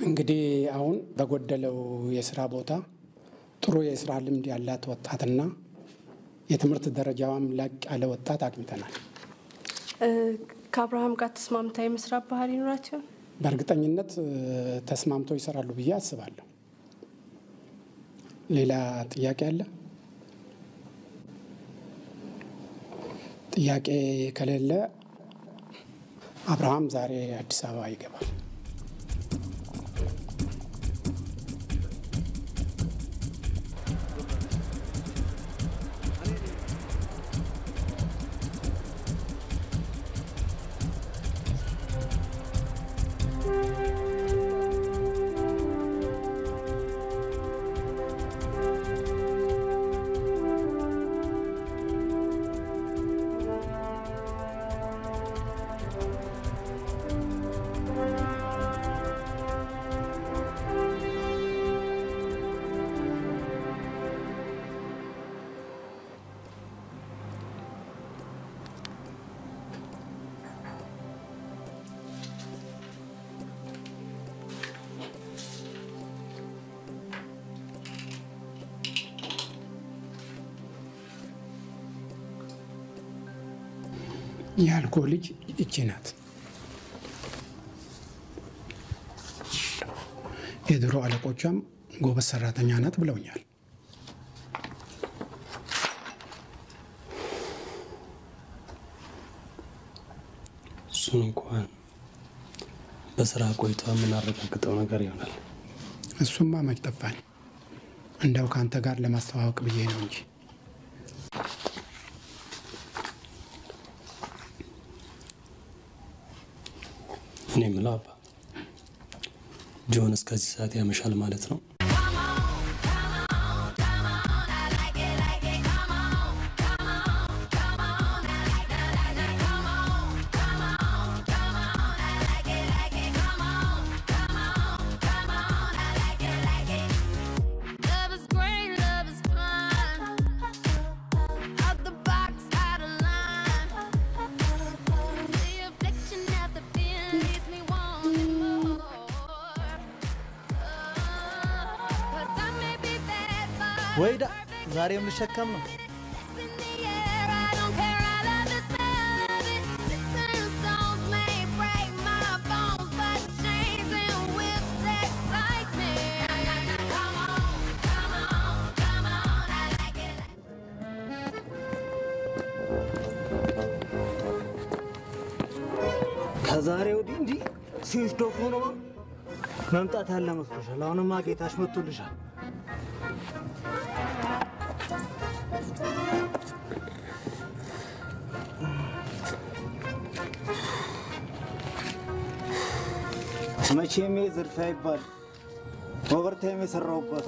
እንግዲህ አሁን በጎደለው የስራ ቦታ ጥሩ የስራ ልምድ ያላት ወጣትና የትምህርት ደረጃዋም ላቅ ያለ ወጣት አግኝተናል። ከአብርሃም ጋር ተስማምታ የመስራት ባህል ይኖራቸው? በእርግጠኝነት ተስማምተው ይሰራሉ ብዬ አስባለሁ። ሌላ ጥያቄ አለ? ጥያቄ ከሌለ አብርሃም ዛሬ አዲስ አበባ ይገባል። ያልኮ ልጅ እቺ ናት። የድሮ አለቆቿም ጎበዝ ሰራተኛ ናት ብለውኛል። እሱን እንኳን በስራ ቆይቷ የምናረጋግጠው ነገር ይሆናል። እሱማ መች ጠፋኝ። እንደው ከአንተ ጋር ለማስተዋወቅ ብዬ ነው እንጂ እኔ የምለው አባ ጆን እስከዚህ ሰዓት ያመሻል ማለት ነው? Love is great, love is fun. Out the box, out of line. The affliction of the feeling leaves me wanting more. Cause I may be bad, but ወይዳ ዛሬም ልሸከም ነው። in the air, I don't care. I love the smell of it. Sticks and stones may break my bones, but chains and whips excite me. Come on, come on, come on. I like it. ከዛሬ ወዲህ እንዲህ ሲሽዶፍ ሆኖ መምጣት ያለ መስሎሻል። አሁንማ ጌታሽ መጥቶልሻል። መቼም ይሄ ዝርፊያ ይባል ኦቨርታይም የሰራሁበት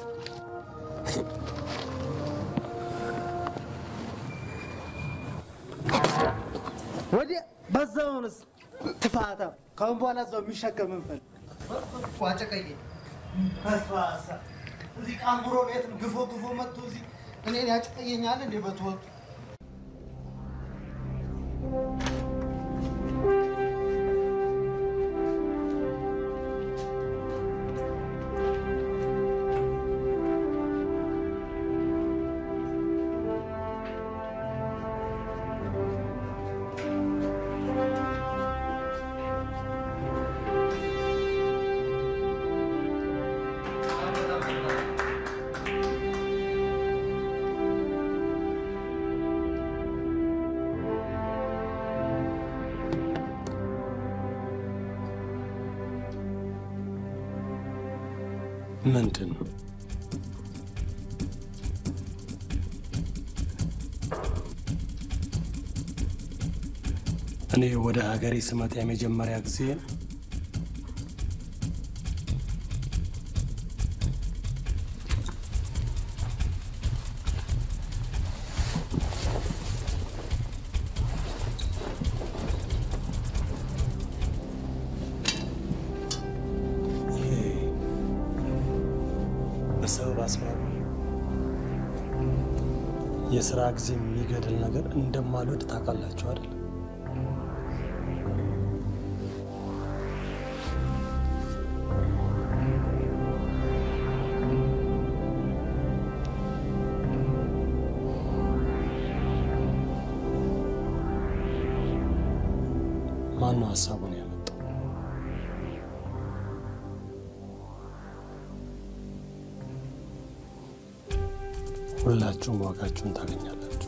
ወዲያ በዛውንስ ትፋታ ካሁን በኋላ እዛው የሚሸከም እንፈል ቋጨቀየ በስባሳ እዚህ ቃንጉሮ ቤት ግፎ ግፎ መጥቶ እዚህ እኔን ያጨቀየኛል እንዴ በትወጡ ምንድን ነው? እኔ ወደ ሀገሬ ስመጣ የመጀመሪያ ጊዜ ነው። ይሄ በሰበብ አስባብ የስራ ጊዜ የሚገድል ነገር እንደማልወድ ታውቃላችሁ አይደል? ነው ሀሳቡን ያመጣው። ሁላችሁም ዋጋችሁን ታገኛላችሁ።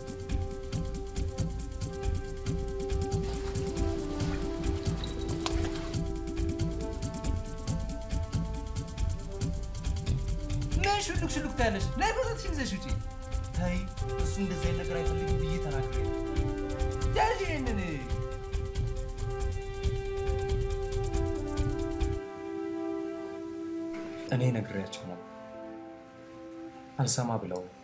ምን ሹልክ ሹልክ ታያለሽ? ናይ ቦታትሽን ይዘሽ ውጪ። ተይ እሱ እንደዚህ አይነት ነገር አይፈልግም ብዬ ተናግሬ ነው። ያዥ ይሄንን እኔ ነግሬያቸው ነው አልሰማ ብለው ነው።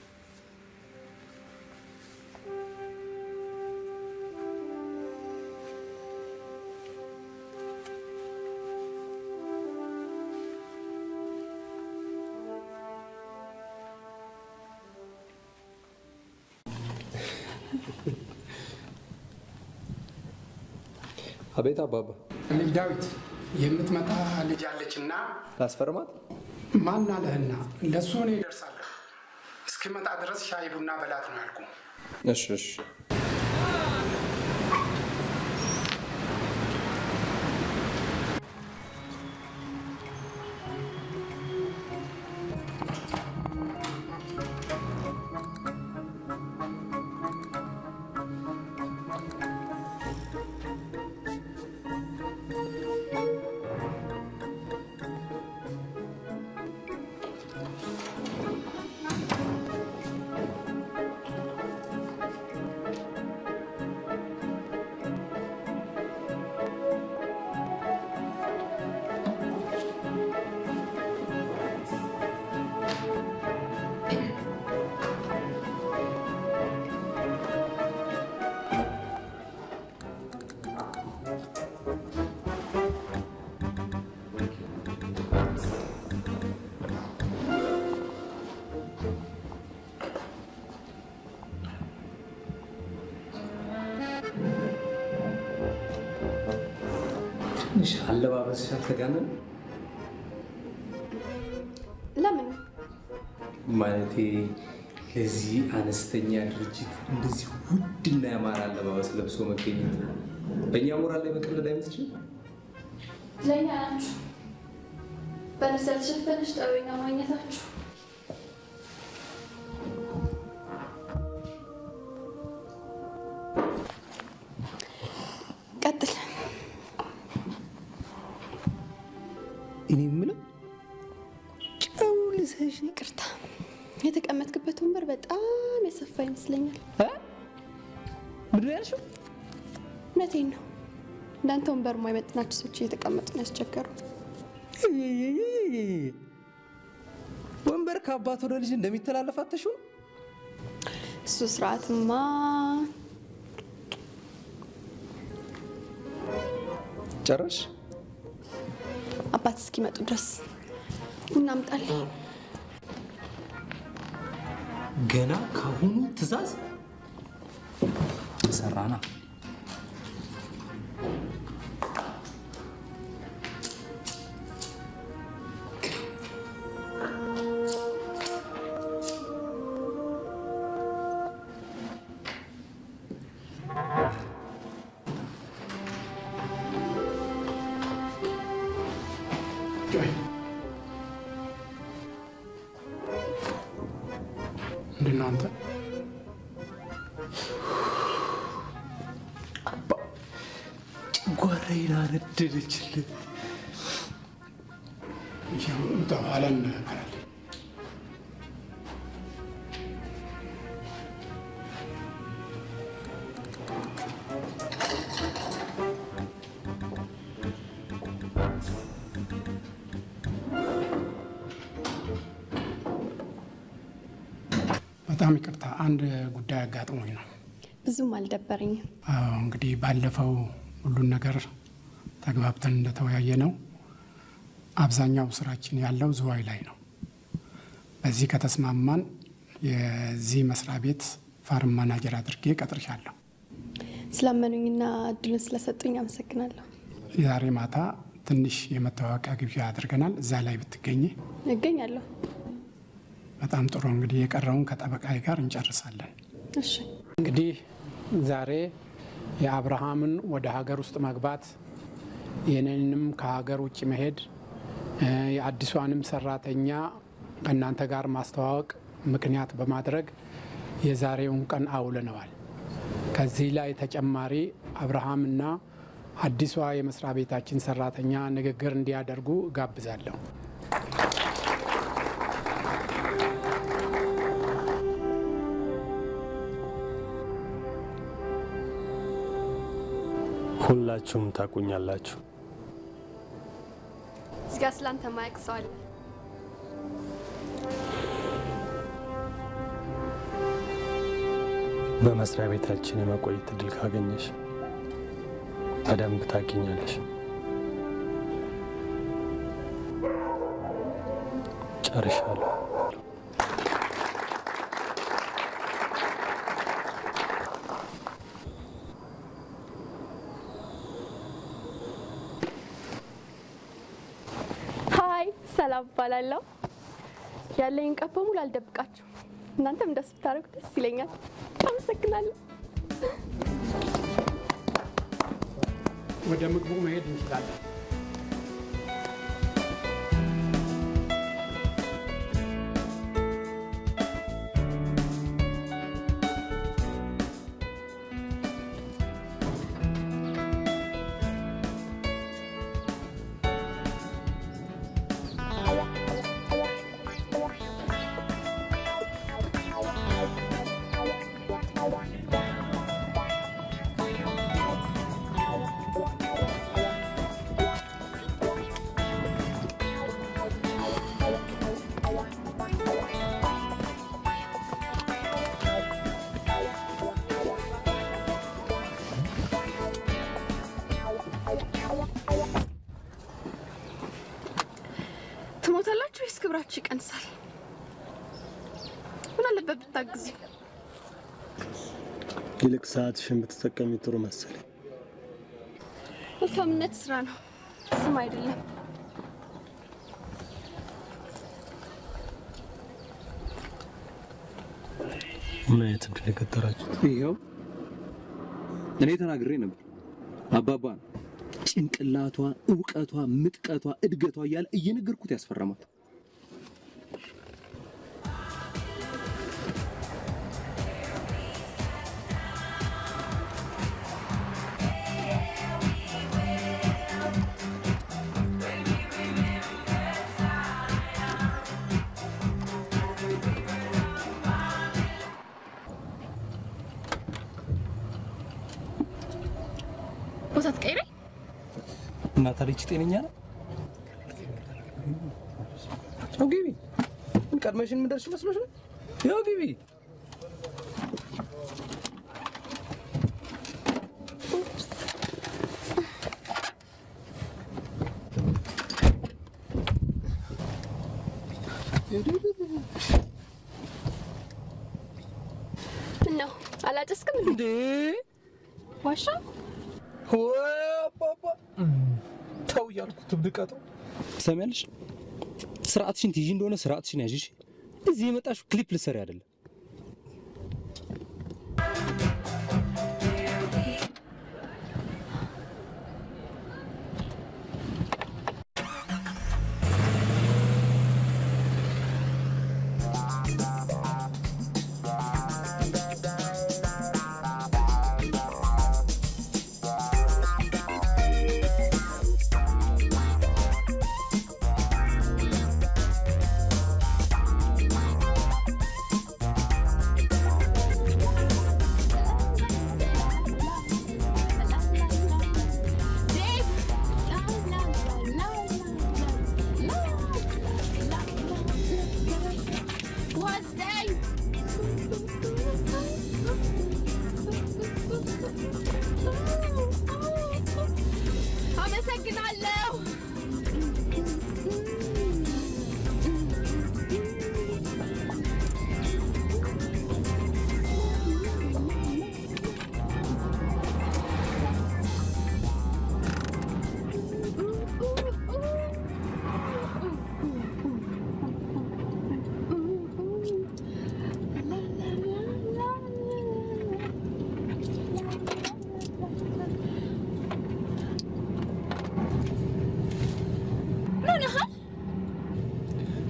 አቤት አባባ፣ ልጅ ዳዊት የምትመጣ ልጅ አለችና ላስፈርማት? ማን አለህና ለእሱ እኔ እደርሳለሁ። እስኪመጣ ድረስ ሻይ ቡና በላት ነው ያልኩ። እሺ እሺ። ትንሽ አለባበስሽ አልተጋነነ? ለምን ማለቴ ለዚህ አነስተኛ ድርጅት እንደዚህ ውድና ያማረ አለባበስ ለብሶ መገኘት በእኛ ሞራል ላይ መቀለድ አይመስልሽም? ለእኛ ናችሁ በልብስ ያልተሸፈነች ጥበበኛ ማግኘታችሁ ቀጥል። እኔ የምለው ጨው ልሰሽ ይቅርታ፣ የተቀመጥክበት ወንበር በጣም የሰፋ ይመስለኛል። ምንድን ነው ያልሽው? እውነቴን ነው። እንዳንተ ወንበር የማይመጥናቸው ሰዎች እየተቀመጡ ነው ያስቸገሩ። ወንበር ከአባት ወደ ልጅ እንደሚተላለፍ አተሽው እሱ ስርዓትማ ጨረሽ? አባት እስኪመጡ ድረስ ቡና አምጣልኝ። ገና ካሁኑ ትዕዛዝ ሰራና ምንድን ነው አንተ? ጓራዬን አነደደችልን። በኋላ እንበላለን። በጣም ይቅርታ፣ አንድ ጉዳይ አጋጥሞኝ ነው። ብዙም አልደበረኝም። አዎ እንግዲህ ባለፈው ሁሉን ነገር ተግባብተን እንደተወያየ ነው። አብዛኛው ስራችን ያለው ዝዋይ ላይ ነው። በዚህ ከተስማማን የዚህ መስሪያ ቤት ፋርም ማናጀር አድርጌ ቀጥርሻለሁ። ስላመኑኝና እድሉን ስለሰጡኝ አመሰግናለሁ። ዛሬ ማታ ትንሽ የመተዋወቂያ ግብዣ አድርገናል። እዛ ላይ ብትገኝ እገኛለሁ። በጣም ጥሩ። እንግዲህ የቀረውን ከጠበቃዬ ጋር እንጨርሳለን። እሺ፣ እንግዲህ ዛሬ የአብርሃምን ወደ ሀገር ውስጥ መግባት የኔንም ከሀገር ውጭ መሄድ እ፣ የአዲሷንም ሰራተኛ ከእናንተ ጋር ማስተዋወቅ ምክንያት በማድረግ የዛሬውን ቀን አውለነዋል። ከዚህ ላይ ተጨማሪ አብርሃምና አዲሷ የመስሪያ ቤታችን ሰራተኛ ንግግር እንዲያደርጉ እጋብዛለሁ። ሁላችሁም ታቁኛላችሁ። እዚጋ ስላንተ ማያውቅ ሰው አለ። በመስሪያ ቤታችን የመቆየት እድል ካገኘሽ በደንብ ታገኛለሽ። ጨርሻለሁ። ሀይ ሰላም እባላለሁ። ያለኝ ቀን በሙሉ አልደብቃችሁ። እናንተም እንደሱ ብታደርጉ ደስ ይለኛል። አመሰግናለሁ። ወደ ምግቡ መሄድ እንችላለን። ትሞታላችሁ ወይስ ክብራችሁ ይቀንሳል? ምን አለበት ብታግዙ? ይልቅ ሰዓትሽን ብትጠቀሚ ጥሩ መሰለኝ። መልካምነት ስራ ነው፣ ስም አይደለም። ምን አይነት እድል የገጠራችሁ? ይኸው እኔ ተናግሬ ነበር። አባባ ነው ጭንቅላቷ፣ እውቀቷ፣ ምጥቀቷ፣ እድገቷ እያለ እየነገርኩት ያስፈረማት። ቦታ ትቀይረኝ? እና ታዲያ ይቺ ጤነኛ ነው? ያው ግቢ። ምን ቀድመሽን የምደርሽ መስሎሽ ነው? ያው ግቢ። ምን ነው አላጨስክም እንዴ? እንዴ ዋሻ ወይ አባባ ተው እያልኩት ብድቀጠው ትሰሚያለሽ? ስርዓትሽን ትይዢ እንደሆነ ስርዓትሽን ያዥሽ። እዚህ የመጣሽው ክሊፕ ልትሰሪ አይደለም። Thank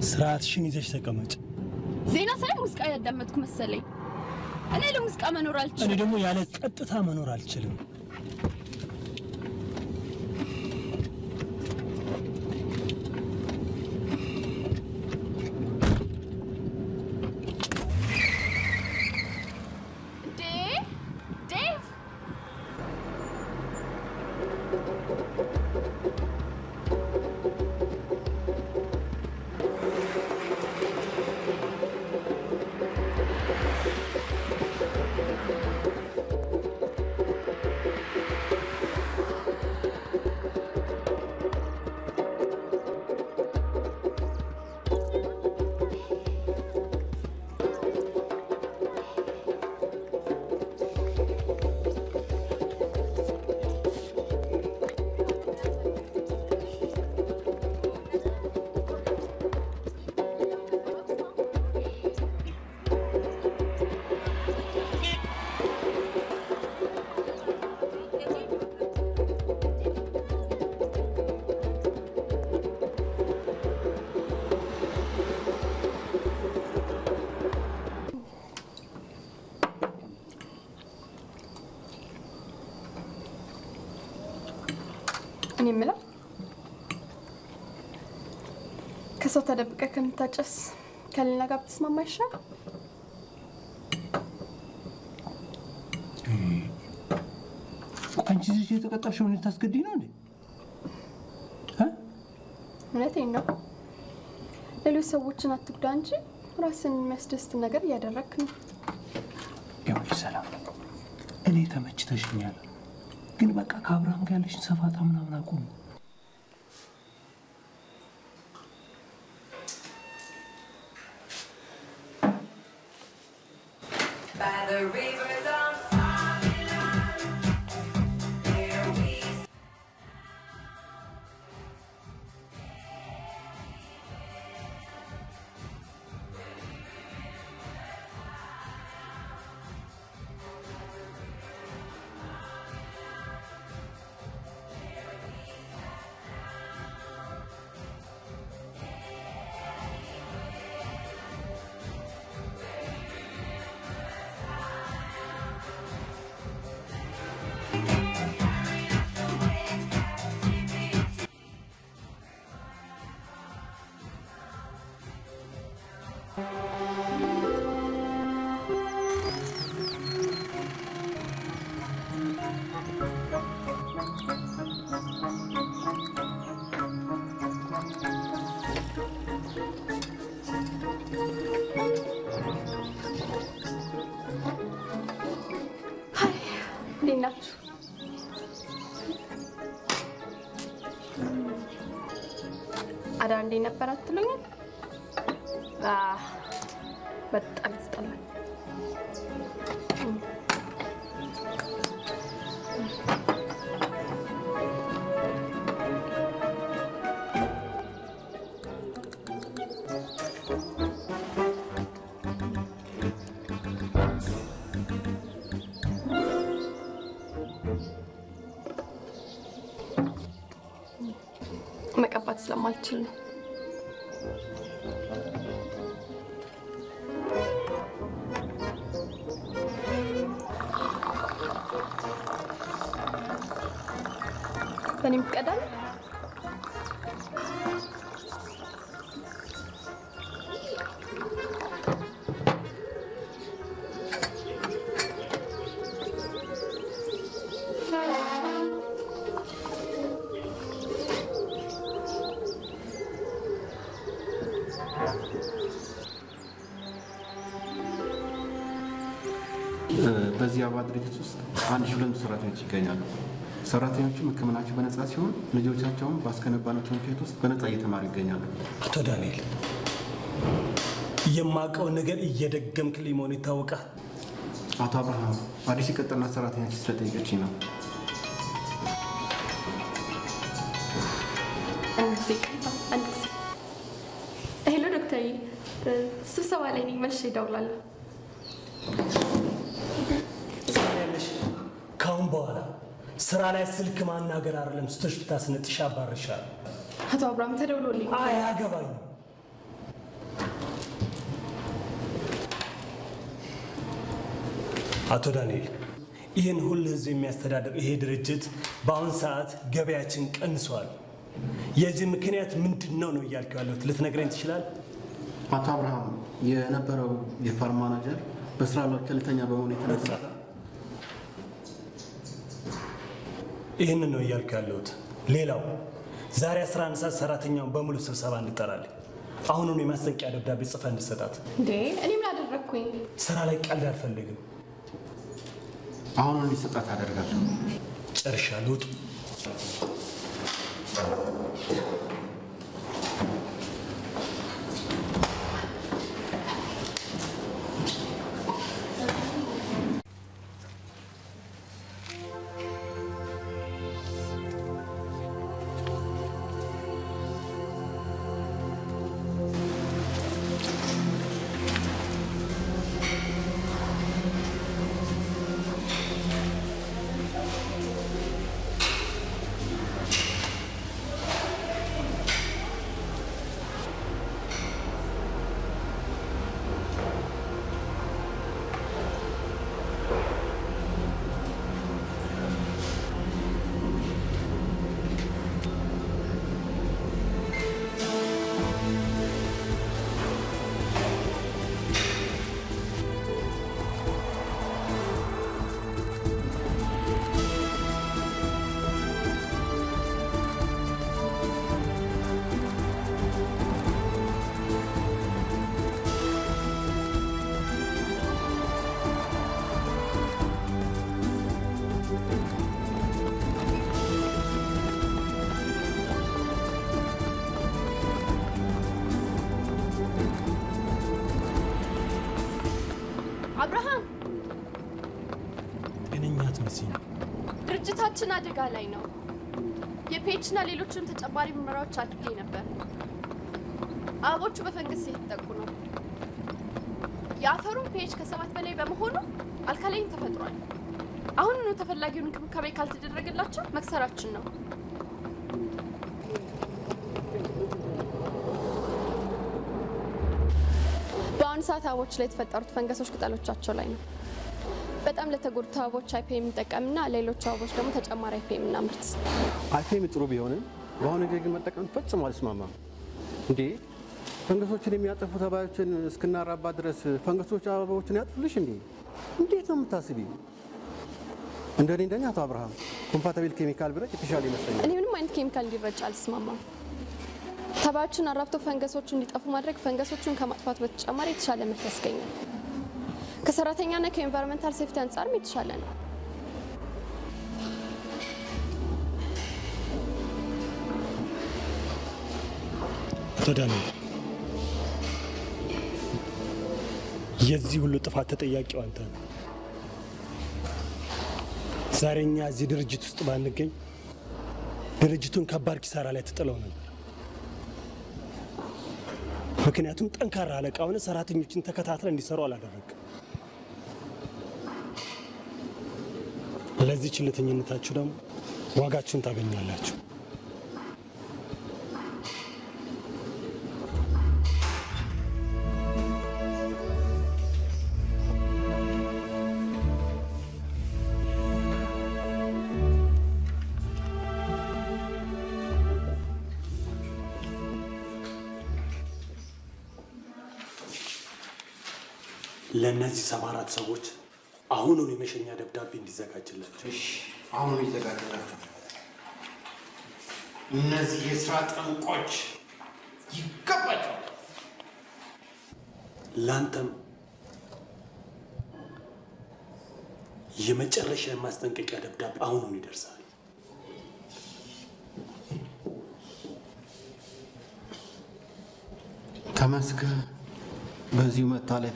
ስርዓትሽን ይዘሽ ተቀመጭ። ዜና ሳይ ሙዚቃ ያዳመጥኩ መሰለኝ። እኔ ለሙዚቃ መኖር እኔ አልችልም። ደግሞ ያለ ጸጥታ መኖር አልችልም። ዴ ዴቭ እኔ የምለው ከሰው ተደብቀ ከምታጨስ ከሌላ ጋር ብትስማማ ይሻል። አንቺ ልጅ የተቀጣሽውን ልታስገድኝ ነው እንዴ? እውነቴን ነው። ሌሎች ሰዎችን አትጉዳ እንጂ ራስን የሚያስደስት ነገር እያደረግክ ነው። ይኸውልሽ ሰላም፣ እኔ ተመችተሽኛል፣ ግን በቃ ከአብርሃም ጋር ያለሽን ሰፋጣ ምናምን አቁም። By the rivers of Babylon, there we ሀይ እንዴት ናችሁ? አዳር እንዴት ነበር አትሉኛል? አህ፣ በጣም ያስጠላል። መቀባት ስለማልችል ነው። በእኔም ትቀዳለህ? በዚህ አበባ ድርጅት ውስጥ አንድ ሺህ ሁለት መቶ ሰራተኞች ይገኛሉ። ሰራተኞቹም ሕክምናቸው በነጻ ሲሆን ልጆቻቸውም ባስገነባነው ትምህርት ቤት ውስጥ በነጻ እየተማሩ ይገኛሉ። አቶ ዳንኤል የማውቀውን ነገር እየደገምክልኝ መሆኑ ይታወቃል። አቶ አብርሃም አዲስ የቀጠርናት ሰራተኛች ስለጠየቀችኝ ነው። አንድ ጊዜ አንድ ጊዜ ሄሎ ዶክተር፣ ስብሰባ ላይ ነኝ። መልሼ እደውላለሁ። ትሰሚያለሽ? ከአሁን በኋላ ስራ ላይ ስልክ ማናገር አይደለም ስተሽ ብታስነጥሽ አባርሻለሁ። አቶ አብርሃም ተደውሎልኝ አያገባኝም። አቶ ዳንኤል ይህን ሁሉ ህዝብ የሚያስተዳድር ይሄ ድርጅት በአሁን ሰዓት ገበያችን ቀንሷል። የዚህ ምክንያት ምንድን ነው ነው እያልከው ያለሁት ልትነግረኝ ትችላል? አቶ አብርሃም የነበረው የፋርም ማናጀር በስራ ላይ ቸልተኛ በመሆኑ የተነሳ ይህንን ነው እያልኩ ያለሁት። ሌላው ዛሬ 11 ሰዓት ሰራተኛውን በሙሉ ስብሰባ እንጠራለን። አሁኑኑ የማስጠንቀቂያ ደብዳቤ ጽፈ እንድሰጣት። እንዴ እኔ ምን አደረግኩኝ? ስራ ላይ ቀልድ አልፈልግም። አሁን እንዲሰጣት አደርጋለሁ። ጨርሻለሁ። ውጡ። አብርሃም ጤነኛ አትመስይም። ድርጅታችን አደጋ ላይ ነው። የፒኤች እና ሌሎችንም ተጨማሪ ምርመራዎች አድርጌ ነበር። አበቦቹ በፈንገስ የተጠቁ ነው። የአፈሩን ፒኤች ከሰባት በላይ በመሆኑ አልካላይን ተፈጥሯል። አሁኑኑ ተፈላጊውን እንክብካቤ ካልተደረገላቸው መክሰራችን ነው። በአሁኑ ሰዓት አበቦች ላይ የተፈጠሩት ፈንገሶች ቅጠሎቻቸው ላይ ነው። በጣም ለተጎዱት አበቦች አይፔ የሚጠቀምና ሌሎቹ አበቦች ደግሞ ተጨማሪ አይፔ የምናምርት አይፌም ጥሩ ቢሆንም በአሁኑ ጊዜ ግን መጠቀም ፈጽሞ አልስማማም። እንዴ ፈንገሶችን የሚያጠፉ ተባዮችን እስክናራባ ድረስ ፈንገሶች አበባዎችን ያጥፉልሽ እንዴ? እንዴት ነው የምታስቢ? እንደኔ እንደኛ አቶ አብርሃም ኮምፓታብል ኬሚካል ብረት የተሻለ ይመስለኛል። እኔ ምንም አይነት ኬሚካል እንዲረጭ አልስማማም። ተባዮችን አራብቶ ፈንገሶቹ እንዲጠፉ ማድረግ ፈንገሶቹን ከማጥፋት በተጨማሪ የተሻለ ምርት ያስገኛል። ከሰራተኛና ከኤንቫይሮንመንታል ሴፍቲ አንጻርም የተሻለ ነው። አቶ ዳንኤል የዚህ ሁሉ ጥፋት ተጠያቂው አንተ ነው። ዛሬ እኛ እዚህ ድርጅት ውስጥ ባንገኝ ድርጅቱን ከባድ ኪሳራ ላይ ትጥለው ነበር። ምክንያቱም ጠንካራ አለቃ ሆነ ሰራተኞችን ተከታትለ እንዲሰሩ አላደረግም። ለዚህ ችልተኝነታችሁ ደግሞ ዋጋችሁን ታገኛላችሁ። ለእነዚህ ሰባ አራት ሰዎች አሁኑን የመሸኛ ደብዳቤ እንዲዘጋጅላቸው አሁኑ ይዘጋጅላቸው። እነዚህ የስራ ጠንቆች ይገባቸዋል። ለአንተም የመጨረሻ የማስጠንቀቂያ ደብዳቤ አሁኑን ይደርሳል። ተመስገን በዚሁ መታለፌ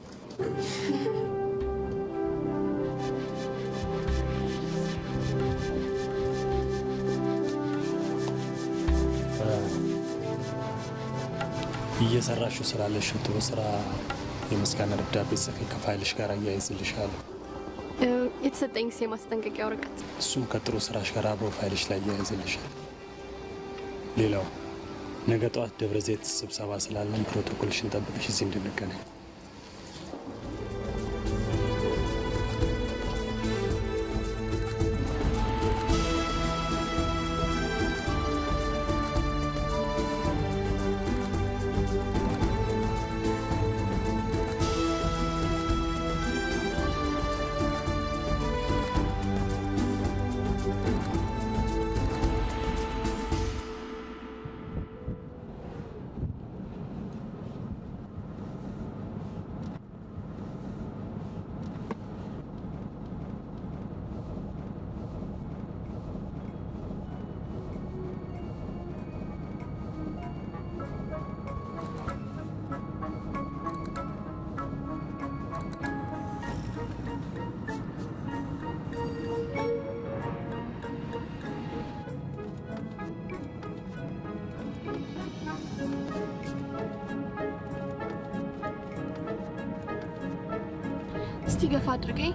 እየሰራሽው ስላለሽው ጥሩ ስራ የምስጋና ደብዳቤ ጽፌ ከፋይልሽ ጋር አያይዝልሻለሁ። እ፣ የተሰጠኝ ጊዜ ማስጠንቀቂያ ወረቀት እሱም ከጥሩ ስራሽ ጋር አብሮ ፋይልሽ ላይ አያይዝልሻል። ሌላው ነገ ጠዋት ደብረ ዘይት ስብሰባ ስላለን ፕሮቶኮልሽን ጠብቀሽ እዚህ እንድንገናኝ እስቲ ገፋ አድርገኝ።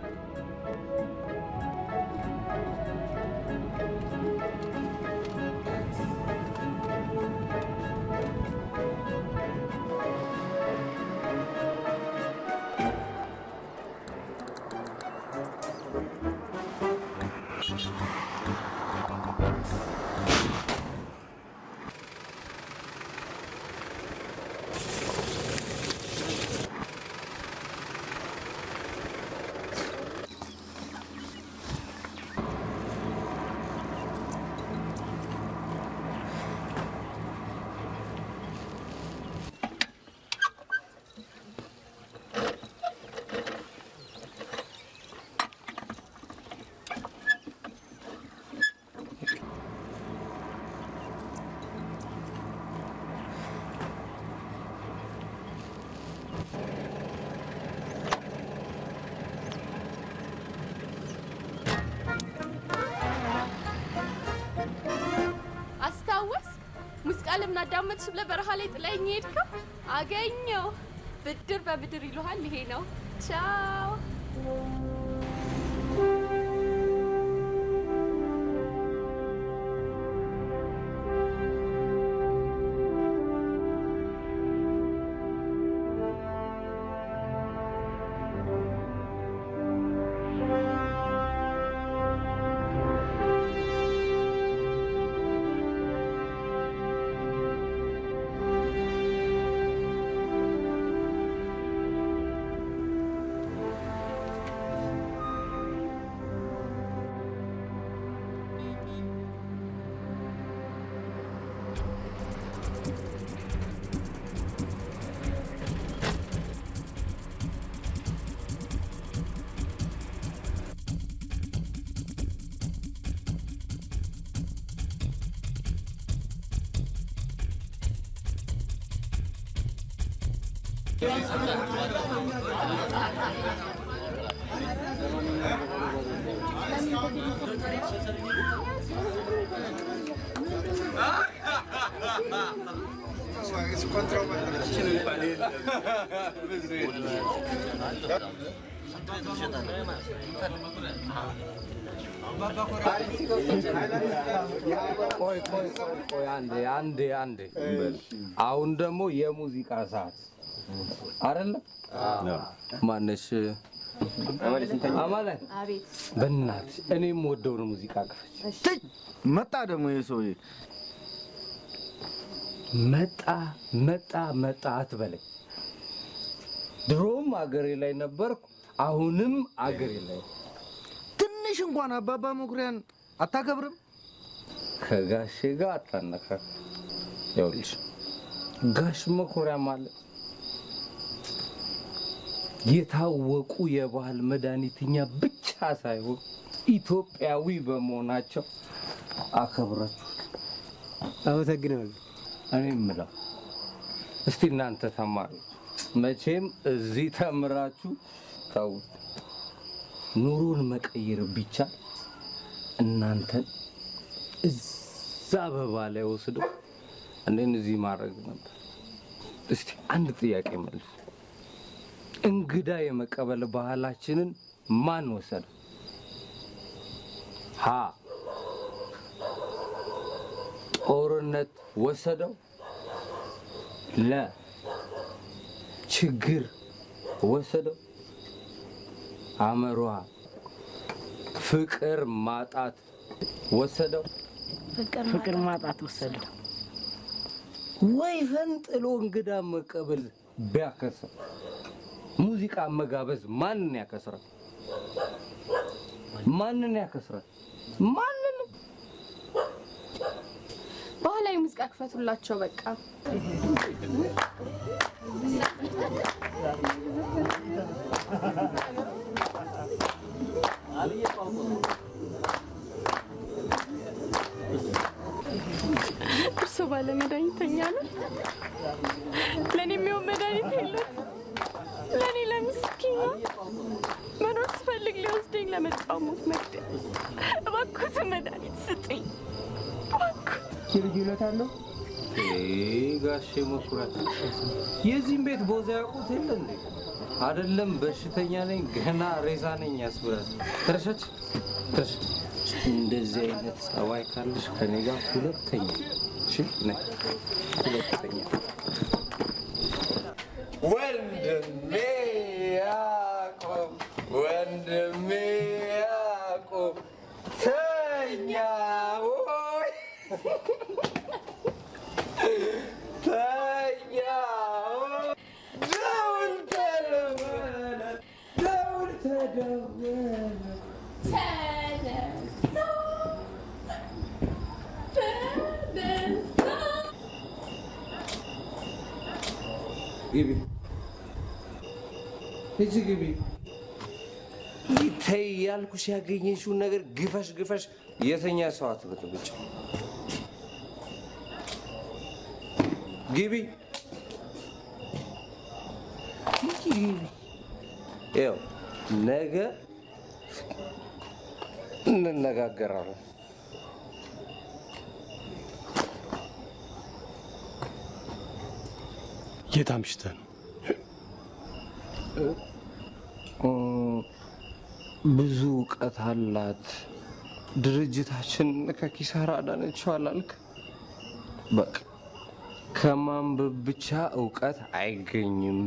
አስታወስ ሙዚቃ ለምን አዳመጥሽ ብለህ በረሃ ላይ ጥለኸኝ ሄድከው? አገኘው። ብድር በብድር ይሉሃል። ይሄ ነው። ቻው። ቆይ ቆይ ቆይ ቆይ አንዴ አንዴ አንዴ። አሁን ደግሞ የሙዚቃ ሰዓት አይደለ? ማነሽ አማላይ፣ አቤት በእናትሽ እኔ የምወደውን ሙዚቃ ክፈች። መጣ ደግሞ ይህ ሰውዬ መጣ መጣ መጣ አትበለኝ። ድሮም አገሬ ላይ ነበርኩ፣ አሁንም አገሬ ላይ ነኝ። ትንሽ እንኳን አባባ መኩሪያን አታከብርም? ከጋሼ ጋር አታነካክ። ይኸውልሽ ጋሽ መኩሪያ ማለት የታወቁ የባህል መድኃኒትኛ ብቻ ሳይሆን ኢትዮጵያዊ በመሆናቸው አከብራችኋል። አመሰግናለሁ። እኔ የምለው እስቲ እናንተ ተማሪዎች መቼም እዚህ ተምራችሁ ተውት፣ ኑሮን መቀየር ቢቻል እናንተን እዛ አበባ ላይ ወስደው እኔን እዚህ ማድረግ ነበር። እስቲ አንድ ጥያቄ መልስ። እንግዳ የመቀበል ባህላችንን ማን ወሰደ? ሀ ጦርነት ወሰደው፣ ለ ችግር ወሰደው፣ አመሯ ፍቅር ማጣት ወሰደው። ፍቅር ማጣት ወሰደው። ወይ ፈንጥሎ እንግዳ መቀበል ቢያከስር ሙዚቃ መጋበዝ ማንን ያከስራል? ማንን ያከስራል? ማንን? ባህላዊ ሙዚቃ ክፈቱላቸው በቃ። እርሶ ባለ መድኃኒተኛ ነው። ለእኔ የሚሆን መድኃኒት የለት። ለእኔ ለምስኪና መኖር ስፈልግ ሊወስደኝ ለመጣው ሞት መግደል። እባክዎትን መድኃኒት ስጥኝ። እባክዎት ልጅ ይሎት አለው ጋሼ መኩራት የዚህም ቤት ቦዛ ያውቁት የለ እንዴ? አይደለም በሽተኛ ነኝ ገና ሬሳ ነኝ ያስብላል። ትረሻች ትረሽ እንደዚህ አይነት ጸባይ ካለሽ ከኔ ጋር ሁለተኛ እሺ፣ ነይ ሁለተኛ ወንድሜ ያዕቆብ ወንድሜ ያዕቆብ ተኛ ወይ ተኛ ወይ ደውል ተደወለ ደውል ተደወለ ግቢ ሂጂ ግቢ ተይ ያልኩሽ ያገኘሽውን ነገር ግፈሽ ግፈሽ የተኛ ሰው አትበጥብጭ ግቢ ሂጂ ግቢ ይኸው ነገ እንነጋገራለን የት አምሽተህ ነው? ብዙ እውቀት አላት ድርጅታችን ከኪሳራ አዳነችው አላልክ? በቃ ከማንበብ ብቻ እውቀት አይገኝም።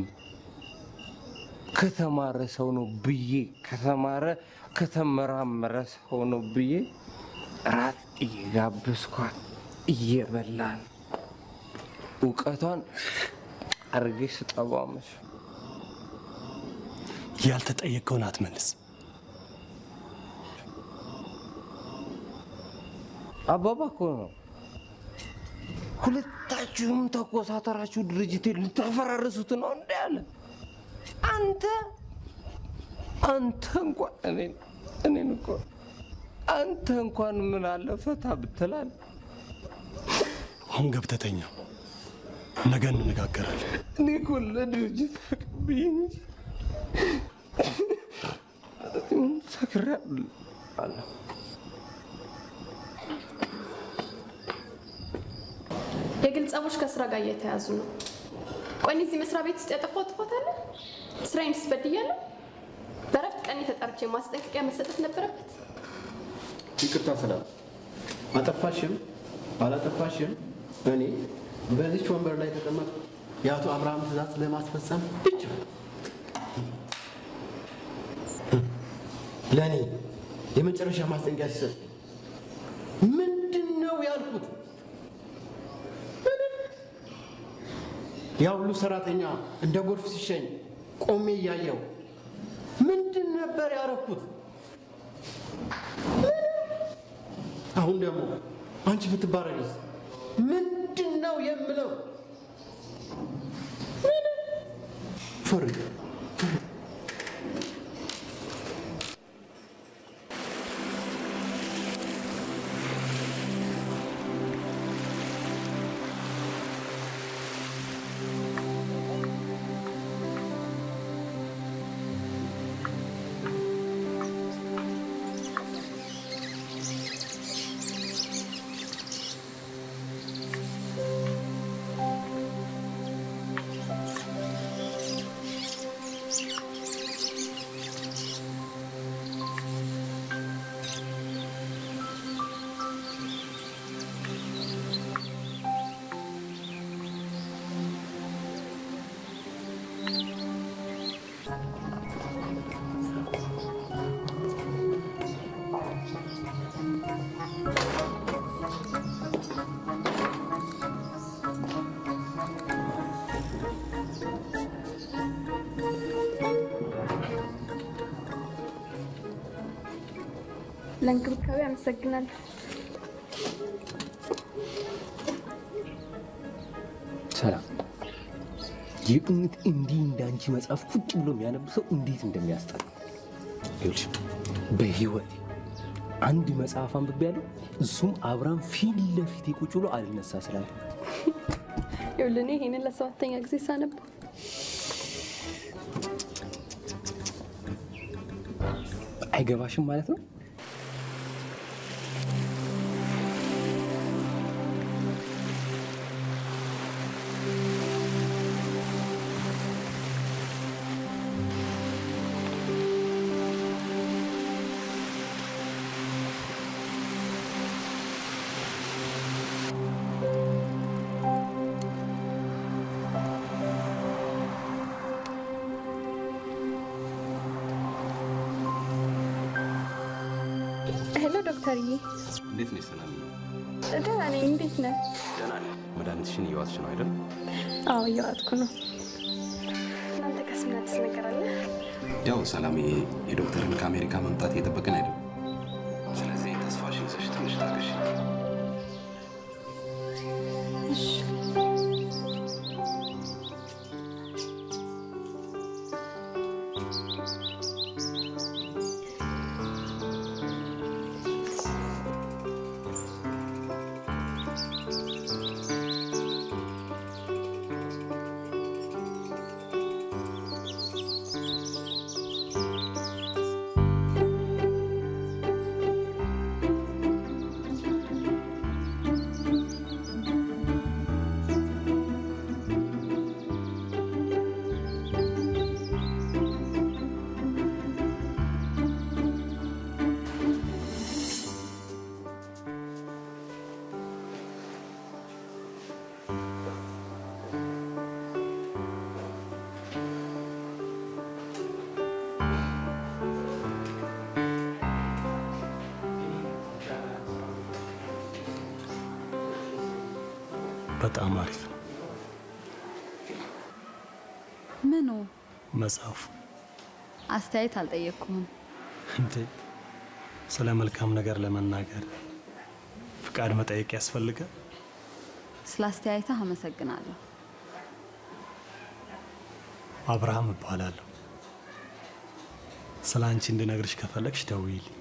ከተማረ ሰው ነው ብዬ ከተማረ ከተመራመረ ሰው ነው ብዬ ራት እየጋበዝኳት እየበላን እውቀቷን አርጌ ስጠባው መሽ ያልተጠየቀውን አትመልስ። አባባ እኮ ነው። ሁለታችሁም ተኮሳተራችሁ ድርጅት ልታፈራርሱት ነው እንደ ያለ አንተ አንተ እንኳን እኔን እኔን እኮ አንተ እንኳን ምን አለ ፈታ ብትላል። አሁን ገብተህ ተኛ። ነገ እንነጋገራለን። እኔ እኮ ለድርጅት ፍቅር ብዬ እንጂ ሰክሬያለሁ። የግል ጸቦች ከስራ ጋር እየተያዙ ነው። ቆይ እኔ እዚህ መስሪያ ቤት ውስጥ ያጠፋው ጥፋት አለ? ስራዬን ስበድያለሁ? በረፍት ቀን ተጠርቼ ማስጠንቀቂያ መሰጠት ነበረበት? ይቅርታ ሰላም፣ አጠፋሽም አላጠፋሽም እኔ በዚች ወንበር ላይ ተቀመጥ የአቶ አብርሃም ትእዛዝ ለማስፈጸም ብቻ ለእኔ የመጨረሻ ማስጠንቀቂያ ሲሰጥ ምንድን ነው ያልኩት? ያ ሁሉ ሰራተኛ እንደ ጎርፍ ሲሸኝ ቆሜ እያየው ምንድን ነበር ያረኩት? አሁን ደግሞ አንቺ ብትባረሪስ ምንድን ነው የምለው? ፍርድ ለእንክብካቤ አመሰግናለሁ። ሰላም የእውነት እንዲህ እንዳንቺ መጽሐፍ ቁጭ ብሎ የሚያነብ ሰው እንዴት እንደሚያስጠላ ይኸውልሽ፣ በህይወት አንድ መጽሐፍ አንብቤያለሁ። እሱም አብርሃም ፊት ለፊቴ ቁጭ ብሎ አልነሳ ስላለ ይኸውልህ እኔ ይሄንን ለሰባተኛ ጊዜ ሳነብ አይገባሽም ማለት ነው። ሄሎ ዶክተርዬ፣ እንዴት ነሽ ሰላም? ደህና ነኝ። እንዴት ነህ? ደህና ነኝ። መድኃኒትሽን እየዋጥሽ ነው አይደል? አዎ እየዋጥኩ ነው። እናንተ ከስ ምን አዲስ ነገር አለ? ያው ሰላም የዶክተርን ከአሜሪካ መምጣት እየጠበቅን አይደል? ስለዚህ ተስፋሽን ይዘሽ ትንሽ ታገሽ። በጣም አሪፍ ነው ምኑ መጽሐፉ። አስተያየት አልጠየቅኩም። እንዴ ስለ መልካም ነገር ለመናገር ፍቃድ መጠየቅ ያስፈልጋል? ስለ አስተያየትህ አመሰግናለሁ። አብርሃም እባላለሁ። ስለ አንቺ እንድነግርሽ ከፈለግሽ ደውይልኝ።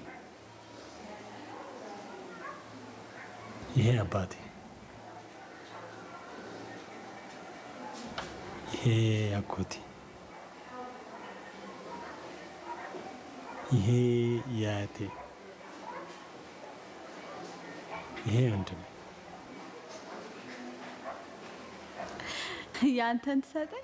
ይሄ አባቴ፣ ይሄ አጎቴ፣ ይሄ የአያቴ፣ ይሄ ወንድሜ። ያንተን ትሰጠኝ?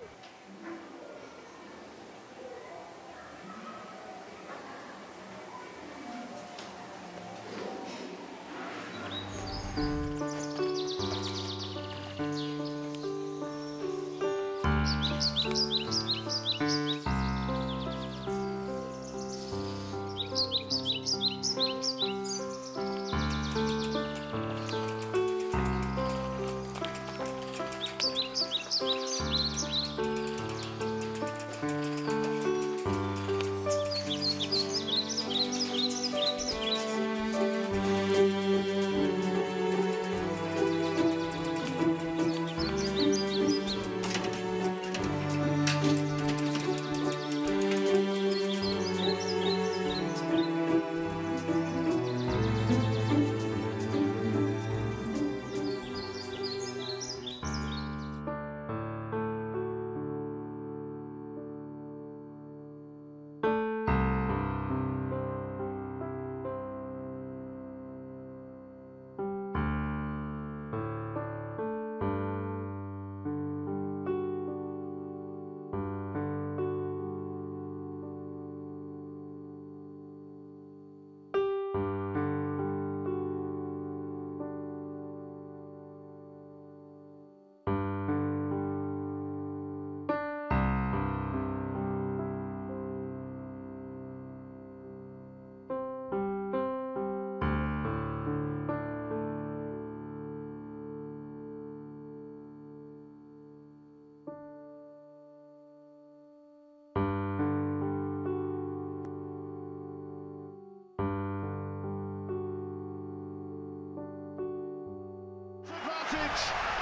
advantage.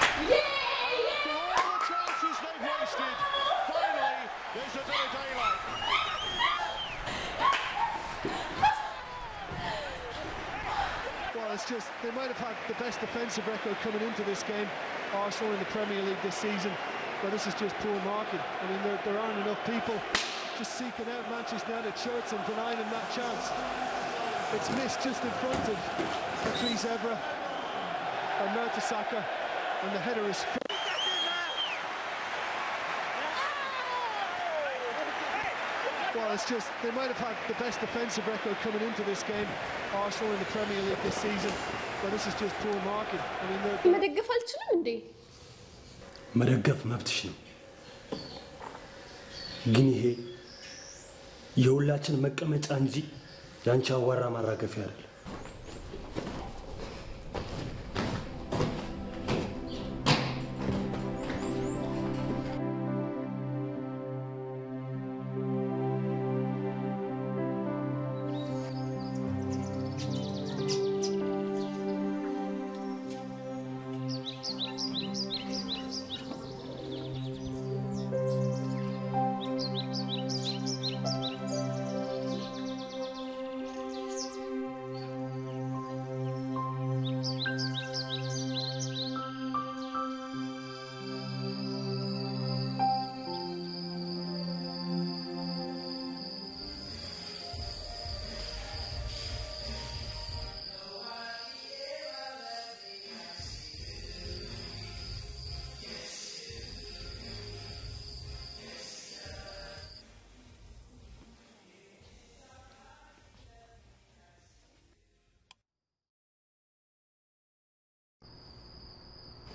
After all the chances they've wasted, finally there's a bit of daylight. Well, it's just they might have had the best defensive record coming into this game, Arsenal in the Premier League this season. But this is just poor marking. I mean, there, there aren't enough people just seeking out Manchester United shirts and denying them that chance. It's missed just in front of Patrice Evra and Mertesacker, and the header is. Well, it's just they might have had the best defensive record coming into this game, Arsenal in the Premier League this season, but this is just poor marking. I mean, they're, they're- መደገፍ አልችልም እንዴ? መደገፍ መብትሽ ነው፣ ግን ይሄ የሁላችን መቀመጫ እንጂ የአንቺ አዋራ ማራገፊያ አይደለም።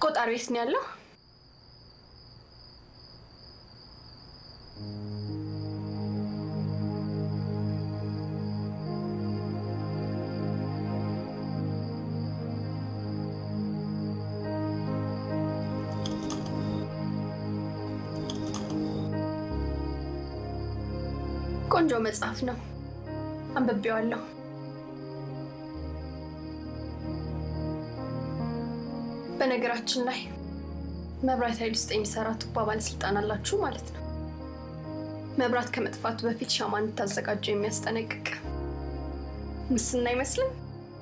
ቆጣሪ ቤት ነው ያለው። ቆንጆ መጽሐፍ ነው፣ አንብቤዋለሁ። በነገራችን ላይ መብራት ኃይል ውስጥ የሚሰራ ቱባ ባለስልጣን አላችሁ ማለት ነው። መብራት ከመጥፋቱ በፊት ሻማ እንድታዘጋጁ የሚያስጠነቅቅ ምስና አይመስልም?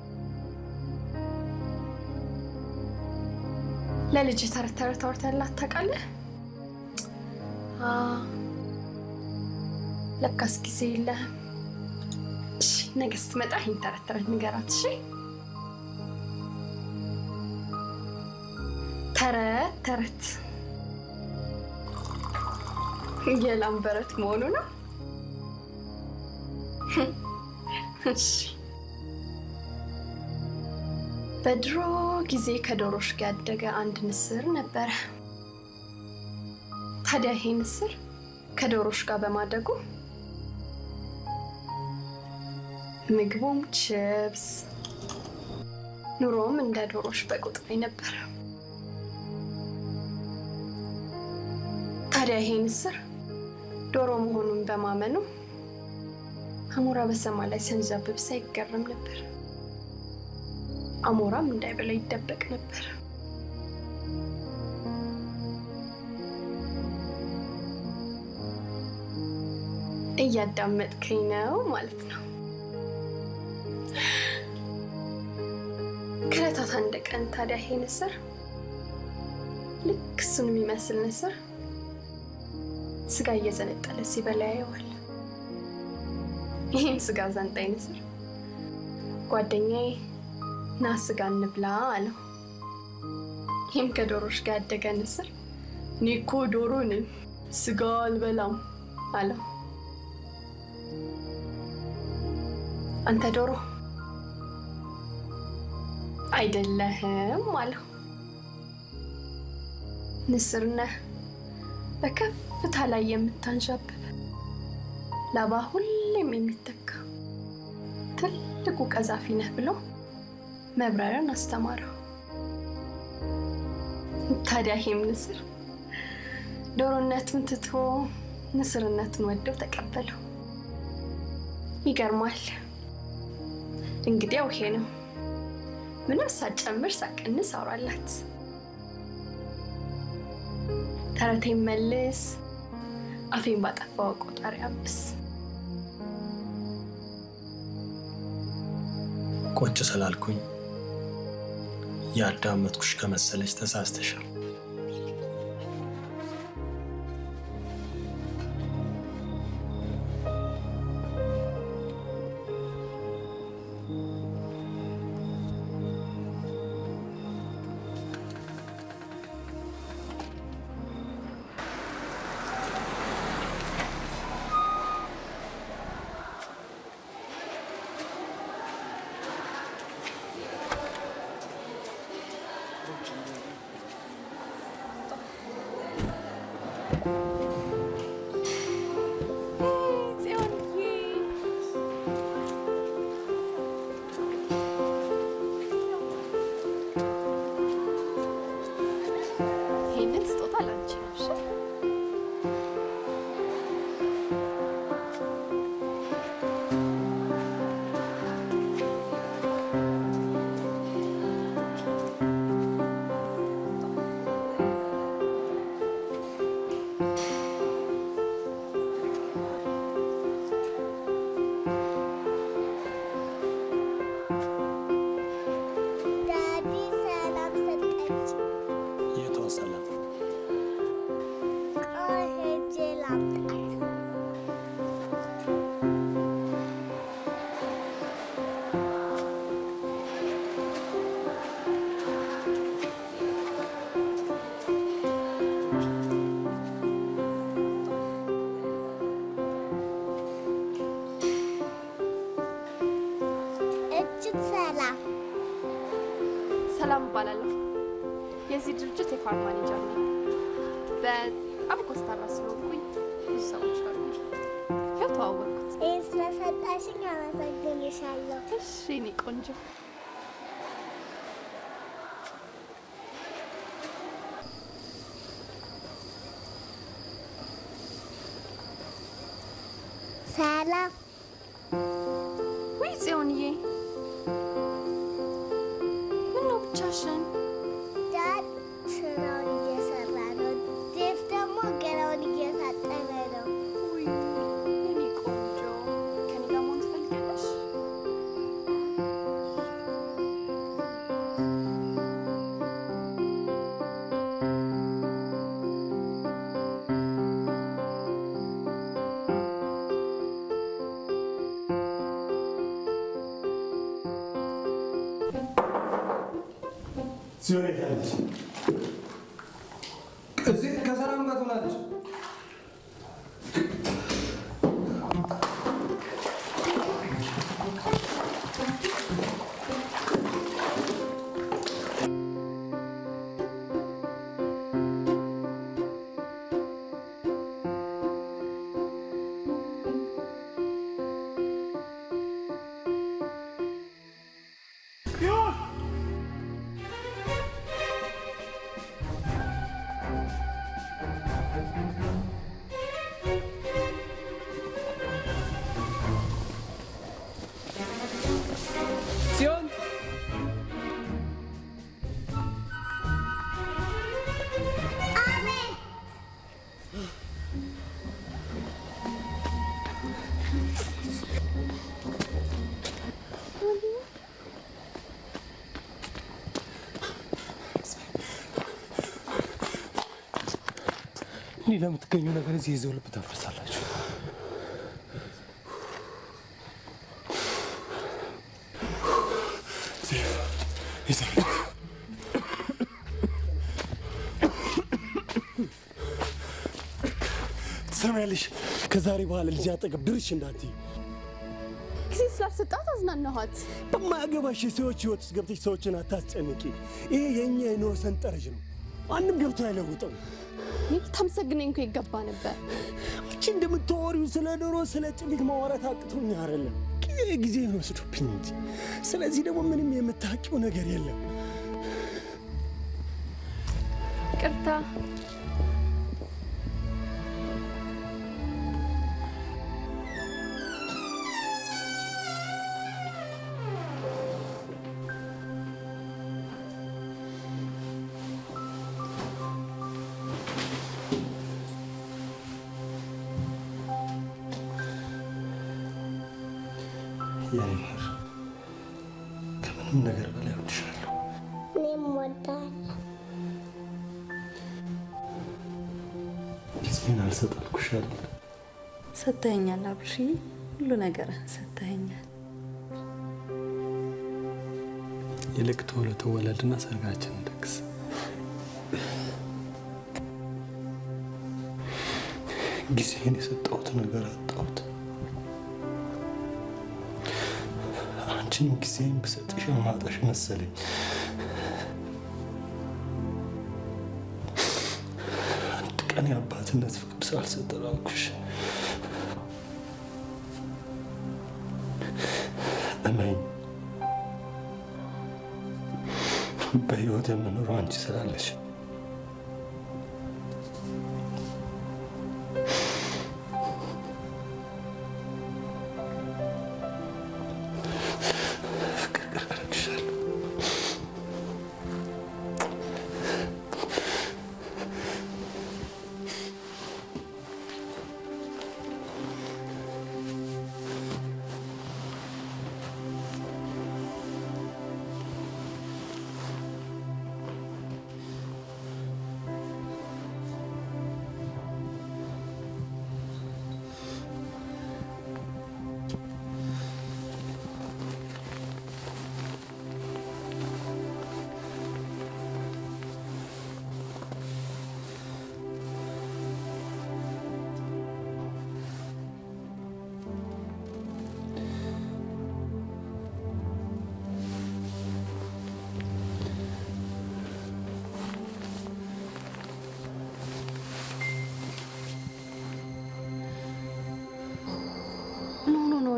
ለልጅ ተረት ተረት አውርተህላት ታውቃለህ? አ፣ ለካስ ጊዜ የለህም። እሺ፣ ነገ ስትመጣ ይህን ተረት ተረት ንገራት። እሺ፣ ተረት ተረት የላም በረት መሆኑ ነው። እሺ። በድሮ ጊዜ ከዶሮች ጋር ያደገ አንድ ንስር ነበረ። ታዲያ ይሄ ንስር ከዶሮች ጋር በማደጉ ምግቡም ችብስ፣ ኑሮም እንደ ዶሮች በቁጥር ነበር። ታዲያ ይሄ ንስር ዶሮ መሆኑን በማመኑ አሞራ በሰማይ ላይ ሲያንዣብብ ሳይገረም ነበር። አሞራም እንዳይበላ ይደበቅ ነበር። እያዳመጥከኝ ነው ማለት ነው። ከዕለታት አንድ ቀን ታዲያ ይሄ ንስር ልክ እሱን የሚመስል ንስር ስጋ እየዘነጠለ ሲበላ ያየዋል። ይህም ስጋ ዘንጣይ ንስር ጓደኛዬ ና ስጋ እንብላ አለው። ይህም ከዶሮች ጋር ያደገ ንስር እኔ እኮ ዶሮ ነኝ ስጋ አልበላም አለው። አንተ ዶሮ አይደለህም አለው። ንስር ነህ በከፍታ ላይ የምታንዣብብ ላባ ሁሌም የሚተካ ትልቁ ቀዛፊ ነህ ብሎ መብረርን አስተማረው። ታዲያ ይሄም ንስር ዶሮነቱን ትቶ ንስርነቱን ወደው ተቀበለው። ይገርማል። እንግዲያው ይሄ ነው። ምንም ሳጨምር ሳቀንስ አውራላት። ተረቴን መልስ፣ አፌን ባጠፋው ቆጣሪ አብስ። ቁጭ ስላልኩኝ ያዳመጥኩሽ ከመሰለች ተሳስተሻል። ይሄንን ስጦታ ላንቺ ነው። እሺ? ዳዲ ሰላም ሰጠች። የቷ ሰላም? ቆይ ሄጄ ላምጣት። እጅት ሰላም ሰላም እባላለሁ። የዚህ ድርጅት የፋርም ማኔጀር ነኝ። በጣም ኮስታራ ስለሆንኩኝ ብዙ ሰዎች ፈሩ። ይኸው ተዋወቅኩት። ይህን ስለሰጣሽኝ አመሰግንሻለሁ። እሺ የኔ ቆንጆ። ሰላም ውይ ጽዮንዬ፣ ምነው ብቻሽን? ዳድ ስራውን እየሰራ ነው። ዴቭ ደግሞ ገላውን እየታጠበ ነው። የኔ ቆንጆ፣ ከኔ ጋር መሆን ትፈልጊያለሽ? ጽዮን የት አለች? እዚህ ከሰላም ጋር ትሆናለች። ጽዮን እኔ ለምትገኘው ነገር እዚህ ይዘው ልብ ታፈርሳላችሁ። ትሰሚያለሽ? ከዛሬ በኋላ ልጅ አጠገብ ድርሽ እንዳትይ። ጊዜ ስላልሰጣት አዝናናኋት። በማያገባሽ የሰዎች ህይወት ውስጥ ገብተሽ ሰዎችን አታስጨንቂ። ይሄ የእኛ የኑሮ ሰንጠረዥ ነው። ማንም ገብቶ አይለውጠው። ይህ ታመሰግነኝ እኮ ይገባ ነበር። አንቺ እንደምታወሪው ስለ ኑሮ ስለ ጭሊት ማውራት አቅቶኝ አይደለም፣ ጊዜ ወስዶብኝ እንጂ። ስለዚህ ደግሞ ምንም የምታውቂው ነገር የለም። ቅርታ የኔ ማር ከምንም ነገር በላይ እወድሻለሁ። እኔም እወዳለሁ። ጊዜን አልሰጥ አልኩሻለሁ። ሰጥተኸኛል አብርሽ፣ ሁሉ ነገርህን ሰጥተኸኛል። ይልቅ ቶሎ ተወለድና ሰርጋችንን ደግስ። ጊዜን የሰጠሁት ነገር አጣሁት። አንቺንም ጊዜን ብሰጥሽ ማጣሽ መሰለኝ። አንድ ቀን የአባትነት ፍቅር ሳልሰጥ አልኩሽ። እመኝ፣ በህይወት የምኖረው አንቺ ስላለሽ ፍቅር አደርግሻለሁ።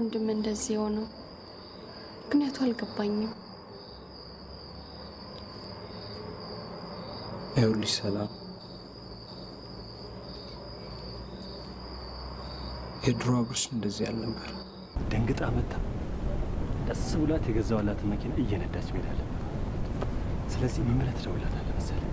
ወንድም እንደዚህ የሆነው? ምክንያቱ አልገባኝም። ይኸውልሽ ሰላም፣ የድሮ አብርሽ እንደዚህ አልነበር። ደንግጣ መታ ቀስ ብላት የገዛዋላትን መኪና እየነዳች መሄድ አለባት። ስለዚህ ምን ብለህ ትደውልላታለህ መሰለህ?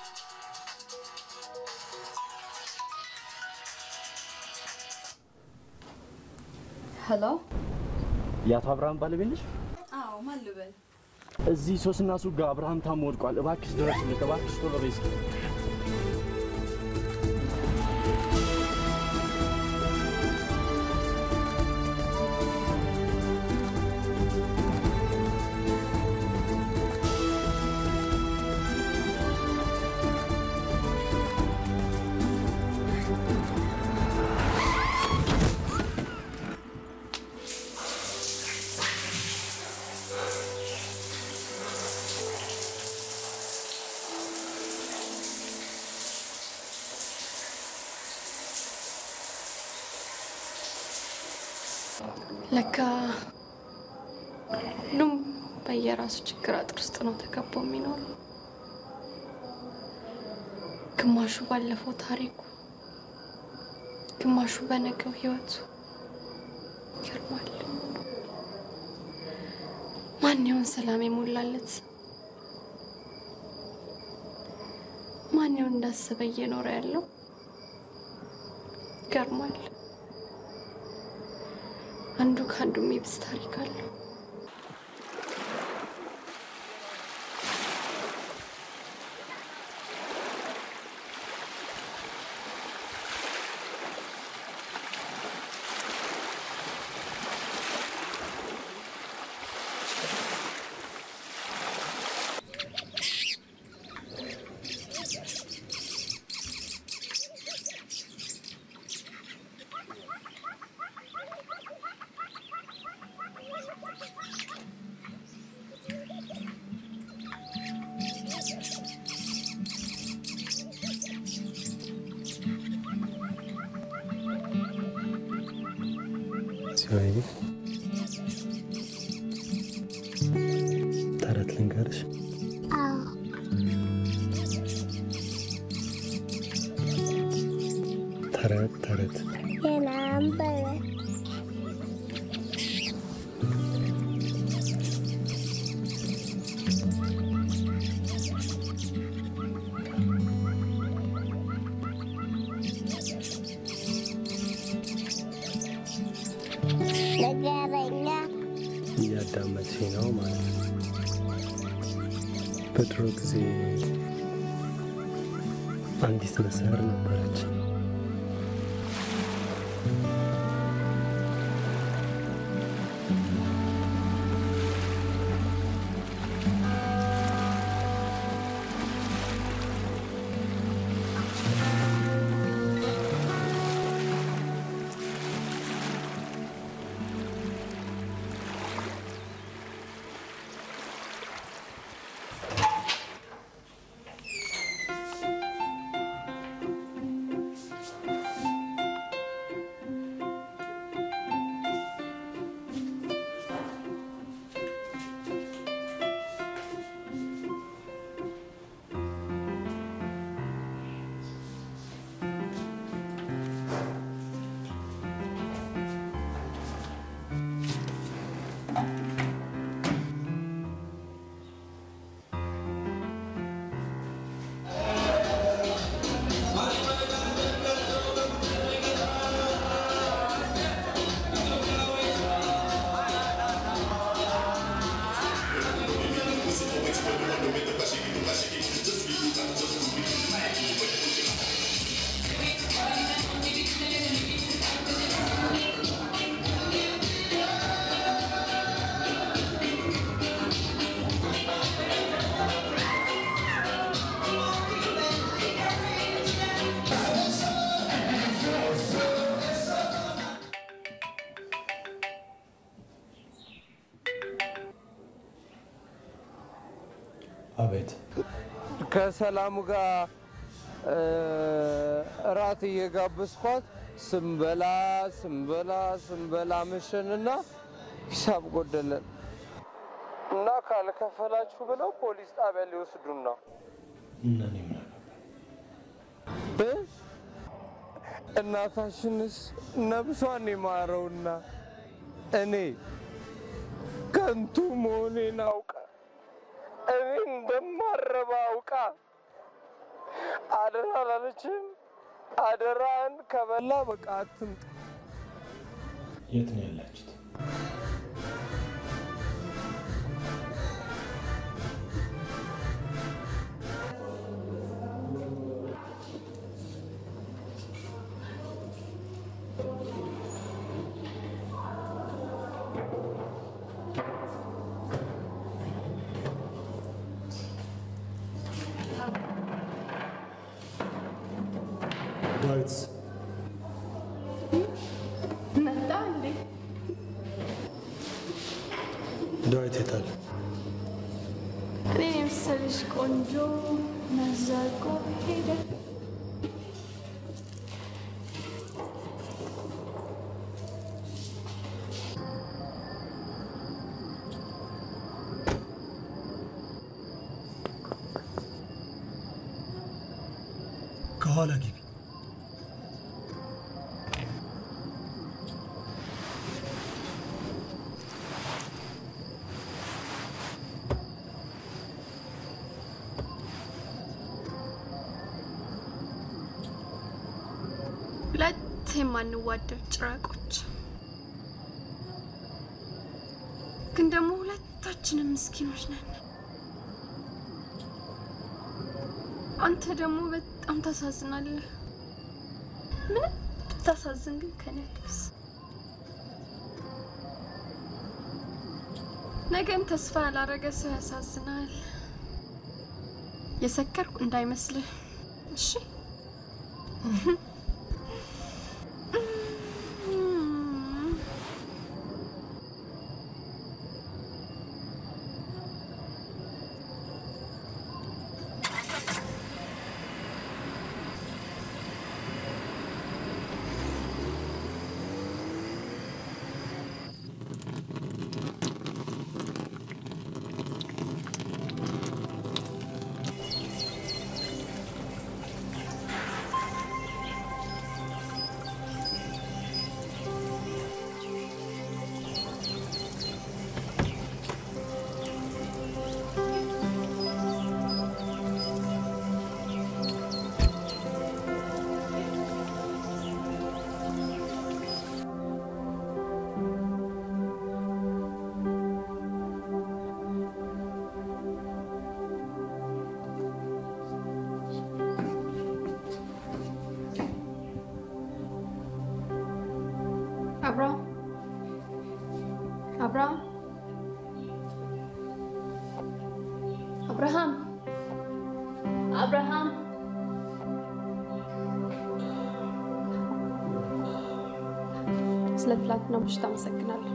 ሄሎ። የአቶ አብርሃም ባለቤት ነሽ? አዎ፣ ማን ልበል? እዚህ ሶስና ሱቅ ጋር አብርሃም ታሞ ወድቋል። እባክሽ ድረሽልኝ፣ እባክሽ ቶሎ በይ እስኪ። ለካ ሁሉም በየራሱ ችግር አጥር ውስጥ ነው ተከቦ የሚኖረው። ግማሹ ባለፈው ታሪኩ፣ ግማሹ በነገው ህይወቱ። ይገርማል። ማን ይሆን ሰላም የሞላለት? ማን ይሆን እንዳሰበ እየኖረ ያለው? ይገርማል። አንዱ ከአንዱ የሚብስ ታሪክ አለው። ሲወይ ተረት ልንገርሽ። አዎ ተረት ተረት የናንበበ ነገረኛ እያዳመጥሽ ነው ማለት ነው። በድሮ ጊዜ አንዲት መሰር ነበረች። አቤት። ከሰላሙ ጋር እራት እየጋበዝኳት ስንበላ ስንበላ ስንበላ መሸንና ሂሳብ ጎደለን እና ካልከፈላችሁ ብለው ፖሊስ ጣቢያ ሊወስዱን ነው። እና እኔ ምን እ? እናታችንስ ነብሷን የማረውና እኔ ከንቱ መሆኔን አውቃ እኔ እንደማረባ አውቃ አደራ አላለችም። አደራን ከበላ በቃ አትምጣ። የት ነው ያላችሁት? ዳዊት መጣ እንዴ? ዳዊት የታል? እኔ የመሰለሽ ቆንጆ መዛቆ ሄደ። ከኋላ ግቢ። ሁለት የማንዋደድ ጭራቆች ግን ደግሞ ሁለታችንም ምስኪኖች ነን። አንተ ደግሞ በጣም ታሳዝናለህ። ምንም ብታሳዝን ግን ከኔ አትብስ። ነገን ተስፋ ያላረገ ሰው ያሳዝናል። የሰከርኩ እንዳይመስልህ እሺ? አብርሃም አብርሃም አብርሃም አብርሃም ስለ ትላንትናው ምሽት አመሰግናለሁ።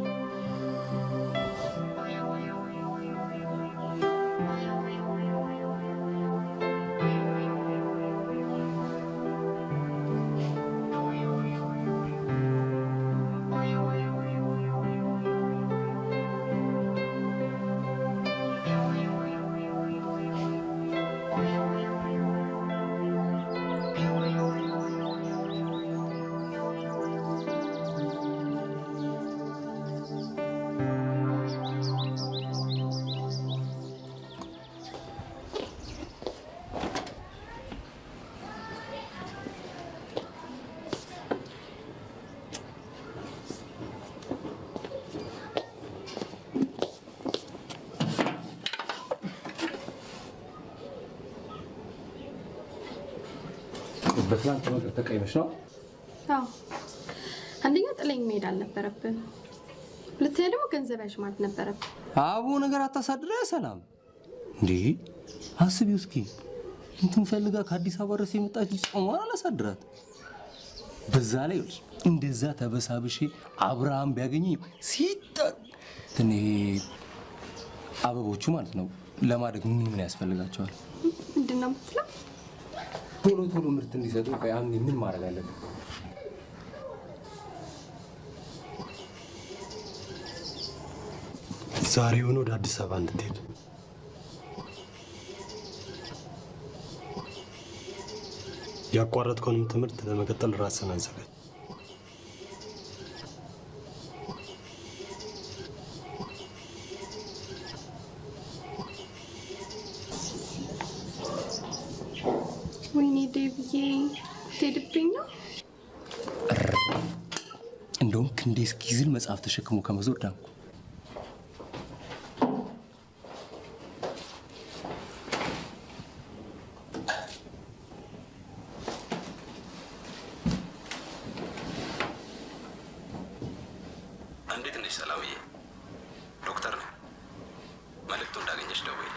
በትናንት ነገር ተቀይመሽ ነው? አዎ አንደኛ ጥለኝ መሄድ አልነበረብን፣ ሁለተኛ ደግሞ ገንዘብ ያዥ ማለት ነበረብን። አቦ ነገር አታሳድረ ሰላም እንዴ አስቢው እስኪ እንትን ፈልጋ ከአዲስ አበባ ድረስ የመጣች ልጅ ጾሟን አላሳድራት። በዛ ላይ ይኸውልሽ እንደዛ ተበሳብሼ አብርሃም ቢያገኘኝ ሲጠ እኔ አበቦቹ ማለት ነው ለማደግ ምን ምን ያስፈልጋቸዋል? ምንድን ነው የምትለው? ቶሎ ቶሎ ምርት እንዲሰጡ ቆይ አሁን ምን ማድረግ አለብን? ዛሬውን ወደ አዲስ አበባ እንድትሄድ ያቋረጥከውንም ትምህርት ለመቀጠል ራስን አዘጋጅ። ወይኔ ዴብዬ ትሄድብኝ ነው። እንደውም ክንዴ እስኪዝል መጽሐፍ ተሸክሞ ከመዞር ዳንኩ። እንዴት ነሽ ሰላምዬ? ዶክተር ነኝ። መልእክቱ እንዳገኘሽ ደውይልኝ።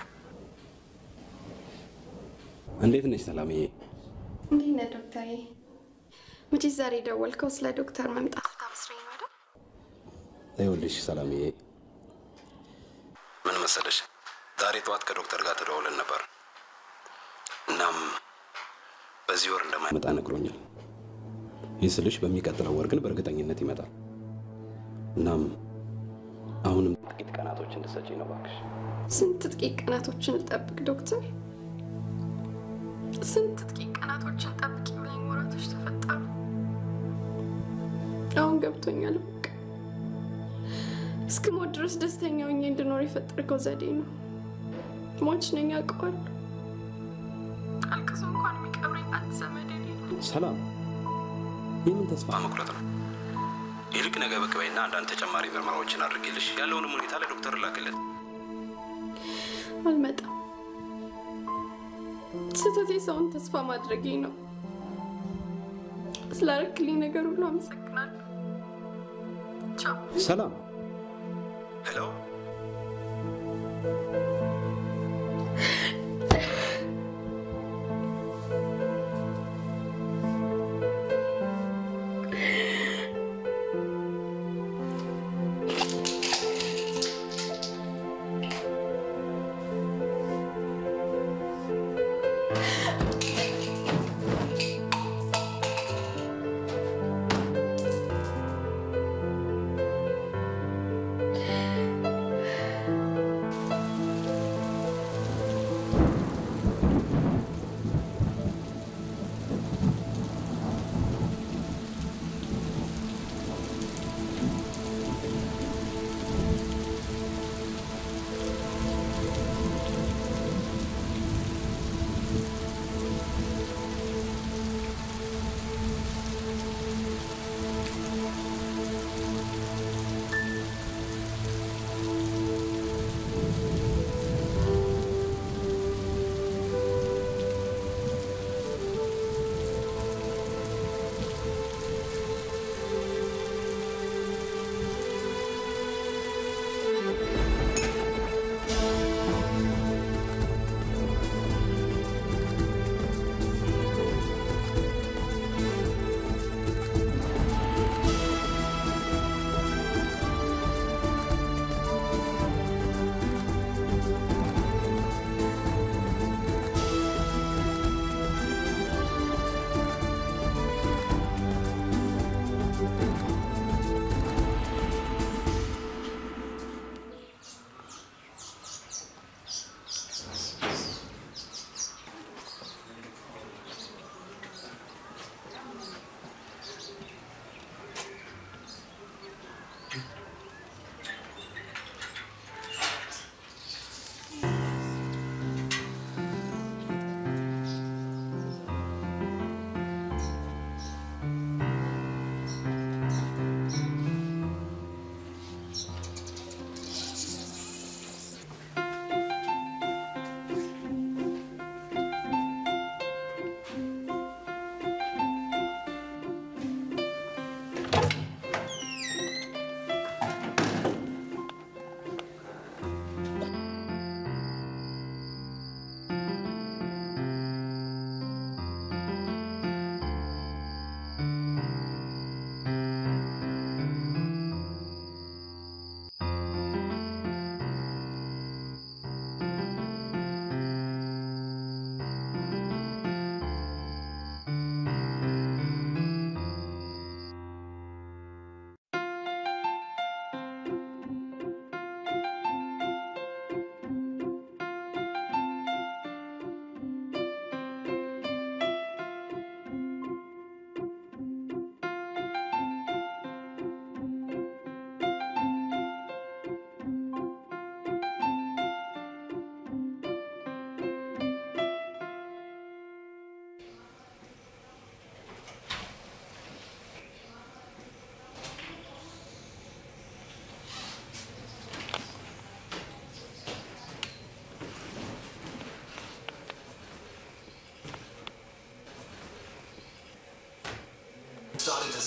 እንዴት ነሽ ሰላምዬ? እንዴት ነህ ዶክተር? መቼስ ዛሬ ደወልከው ስለ ዶክተር መምጣት ታመስረኝ ነው አይደል? ይኸውልሽ ሰላምዬ፣ ምን መሰለሽ፣ ዛሬ ጠዋት ከዶክተር ጋር ተደዋውለን ነበር። እናም በዚህ ወር እንደማይመጣ ነግሮኛል። ይህ ስልሽ በሚቀጥለው ወር ግን በእርግጠኝነት ይመጣል። እናም አሁንም ጥቂት ቀናቶች እንድሰጪኝ ነው እባክሽ። ስንት ጥቂት ቀናቶችን ጠብቅ ዶክተር? ስንት ጥቂት ቀናቶችን ጠብቅ ብለኝ ወራቶች ተፈጠሩ። አሁን ገብቶኛል። በቃ እስከ ሞት ድረስ ደስተኛ ሆኜ እንድኖር የፈጠርከው ዘዴ ነው። ሟች ነኝ አውቀዋለሁ። አልቅሶ እንኳን የሚቀብረኝ አንድ ዘመድ የሌለኝ ሰላም፣ የምን ተስፋ መቁረጥ ነው? ይልቅ ነገ ብቅ በይና አንዳንድ ተጨማሪ ምርመራዎችን አድርጌልሽ ያለውንም ሁኔታ ለዶክተር ላክለት። አልመጣም። ስህተቴ ሰውን ተስፋ ማድረጌ ነው። ስላረክልኝ ነገር ሁሉ አመሰግናለሁ። ቻው። ሰላም ሄሎ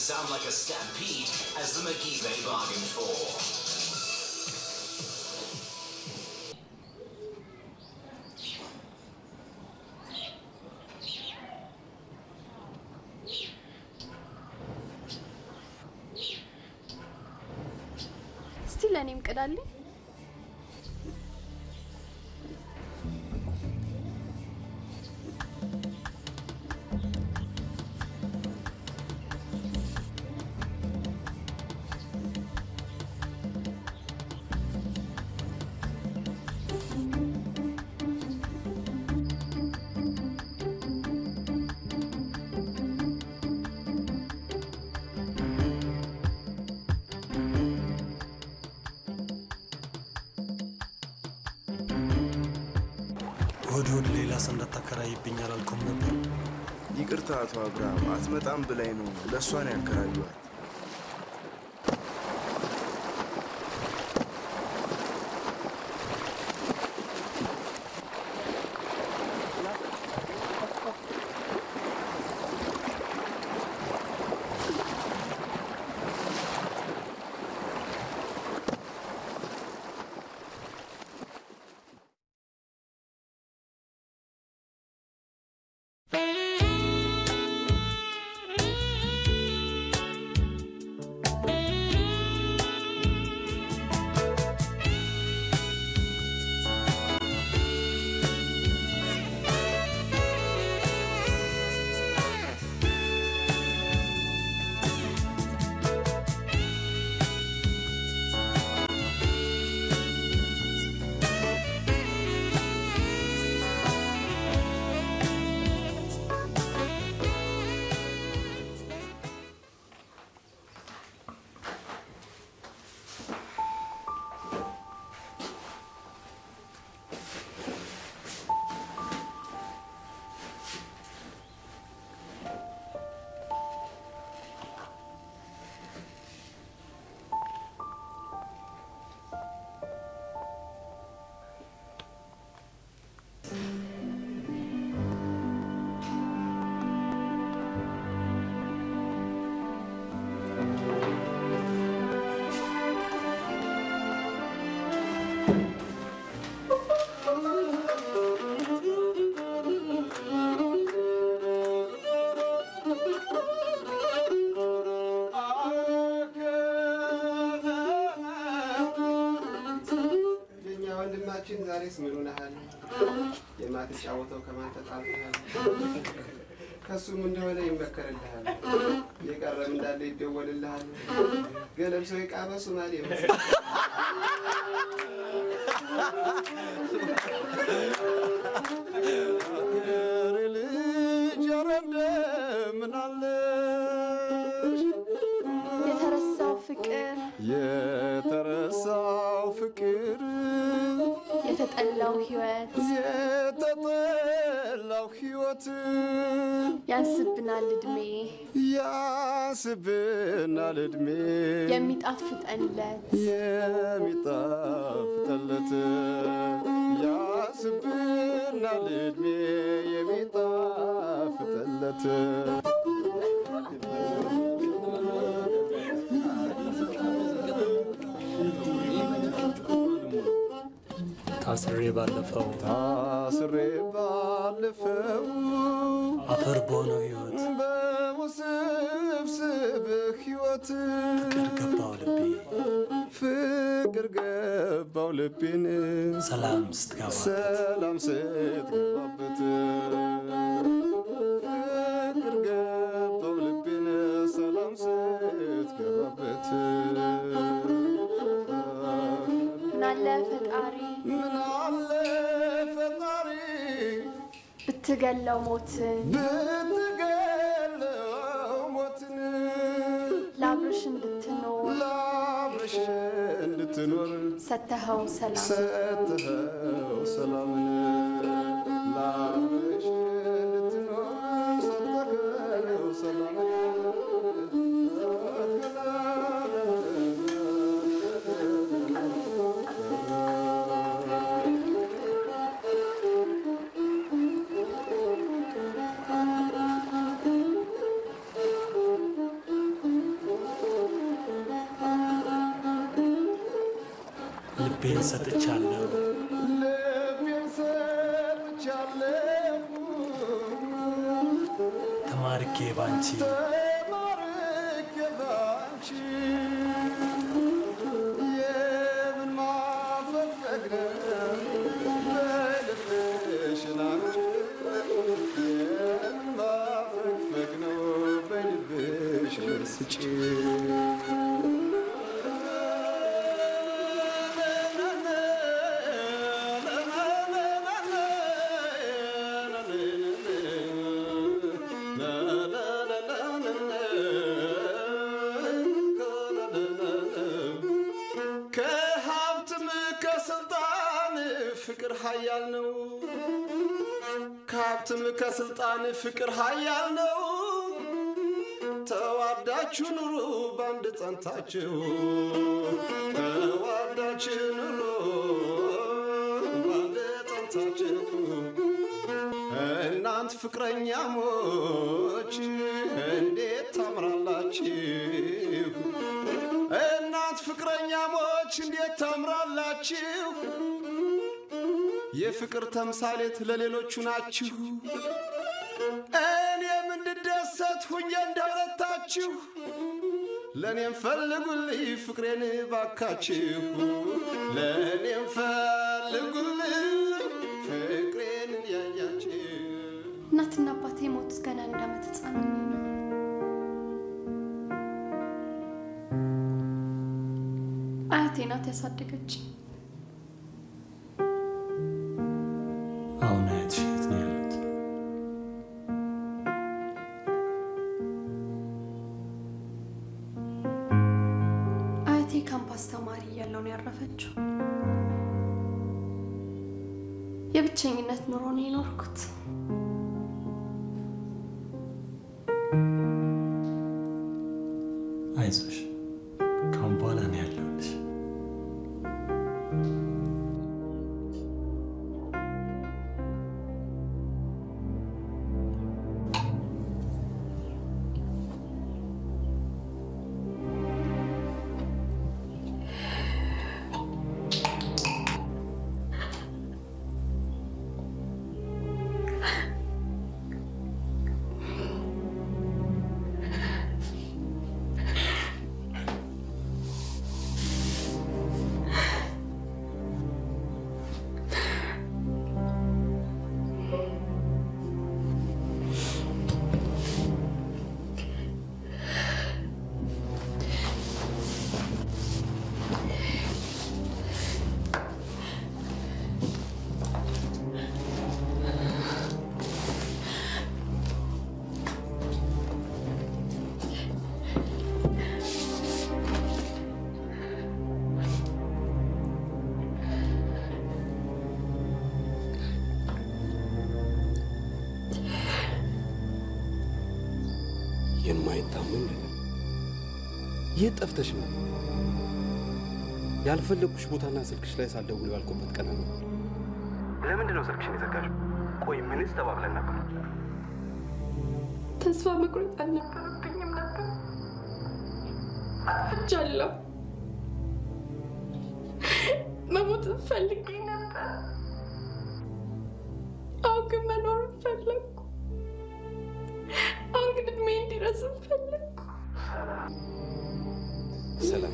sound like a stampede as the McGee they bargained for. እስቲ ለእኔም ቅዳልኝ። እሑድ እሑድ ሌላ ሰው እንዳታከራይብኝ አላልኩም ነበር? ይቅርታ አቶ አብርሃም፣ አትመጣም ብላኝ ነው። ለእሷ ነው ያከራዩዋት። የኛ ወንድማችን ዛሬስ ምን ሆነሃል? የማትጫወተው ከማን ተጣልተሃል? ከሱም እንደሆነ ይመከርልሃል። የቀረም እንዳለ ይደወልልሃል። ገለብ ሰው የቃመ ሶማሌ መስል ልጅ ኧረ እንደምን አለሽ? የተረሳው ፍቅር፣ የተረሳው ፍቅር የተጠላው ህይወት የተጠላው ሕይወት ያንስብናል እድሜ ያስብናል ዕድሜ የሚጣፍጠንለት የሚጣፍጠለት ያስብናል ዕድሜ የሚጣፍጠለት ታስሬ ባለፈው ታስሬ ባለፈው አፈር በሆነው ህይወት በውስብስብ ሕይወት ገባው ልቤ ፍቅር ገባው ልቤን ሰላም ስትገባ ሰላም ስትገባበት ፍቅር ገባው ልቤን ሰላም ስትገባበት ምናለ ፈጣሪ ምናለ ፈጣሪ ብትገለው ሞትን ብትገለው ሞትን ለአብርሽ እንድትኖር ለአብረሽ እንድትኖር ሰተኸው ሰላም ሰጥኸው ሰላምን ለአብረሽ እንድትኖር ሰጥኸው ሰላምን ልቤን ሰጥቻለሁ። ልቤን ሰጥቻለሁ ተማርኬ ባንቺ ተማርኬ ባንቺ የምን ማፈግፈግ ነው በልብሽ ላንቺ የምን ማፈግፈግ ነው በልብሽ ስጪ ከሀብትም ከስልጣን ፍቅር ሀያል ነው። ከሀብትም ከስልጣን ፍቅር ሀያል ነው። ተዋዳችሁ ኑሩ በአንድ ጸንታችሁ ተዋዳችሁ ኑሩ በአንድ ጸንታችሁ እናንት ፍቅረኛሞች እንዴት ታምራላችሁ እናንት ፍቅረኛሞች እንዴት ታምራላችሁ የፍቅር ተምሳሌት ለሌሎቹ ናችሁ እኔም እንድደሰት ሁኜ እንደረታችሁ ለእኔም ፈልጉልኝ ፍቅሬን ባካችሁ ለእኔም ፈልጉልኝ ፍቅሬን ያያችሁ እናትና አባቴ የሞቱት ገና አንድ ዓመት ህፃን ሆኜ ነው። አያቴ ናት ያሳደገች። አሁን አያትሽ የት ነው ያሉት? አያቴ ካምፓስ ተማሪ እያለሁ ነው ያረፈችው። የብቸኝነት ኑሮ ነው የኖርኩት። አይዞሽ፣ ካሁን በኋላ ነው ያለሁልሽ። የማይታመን ነገር የት ጠፍተሽ ነው? ያልፈለጉሽ ቦታና ስልክሽ ላይ ሳልደውል ባልኩበት ቀን ነው። ለምንድን ነው ስልክሽን የዘጋሽው? ቆይ ምንስ ተባብለን ነበር? ተስፋ መቁረጥ አልነበረብኝም ነበር። አጥፍቻለሁ። መሞት ፈልጌ ነበር። አሁን ግን መኖር ፈለግኩ። አሁን ግን እድሜ እንዲረዝም ፈለግኩ። ሰላም፣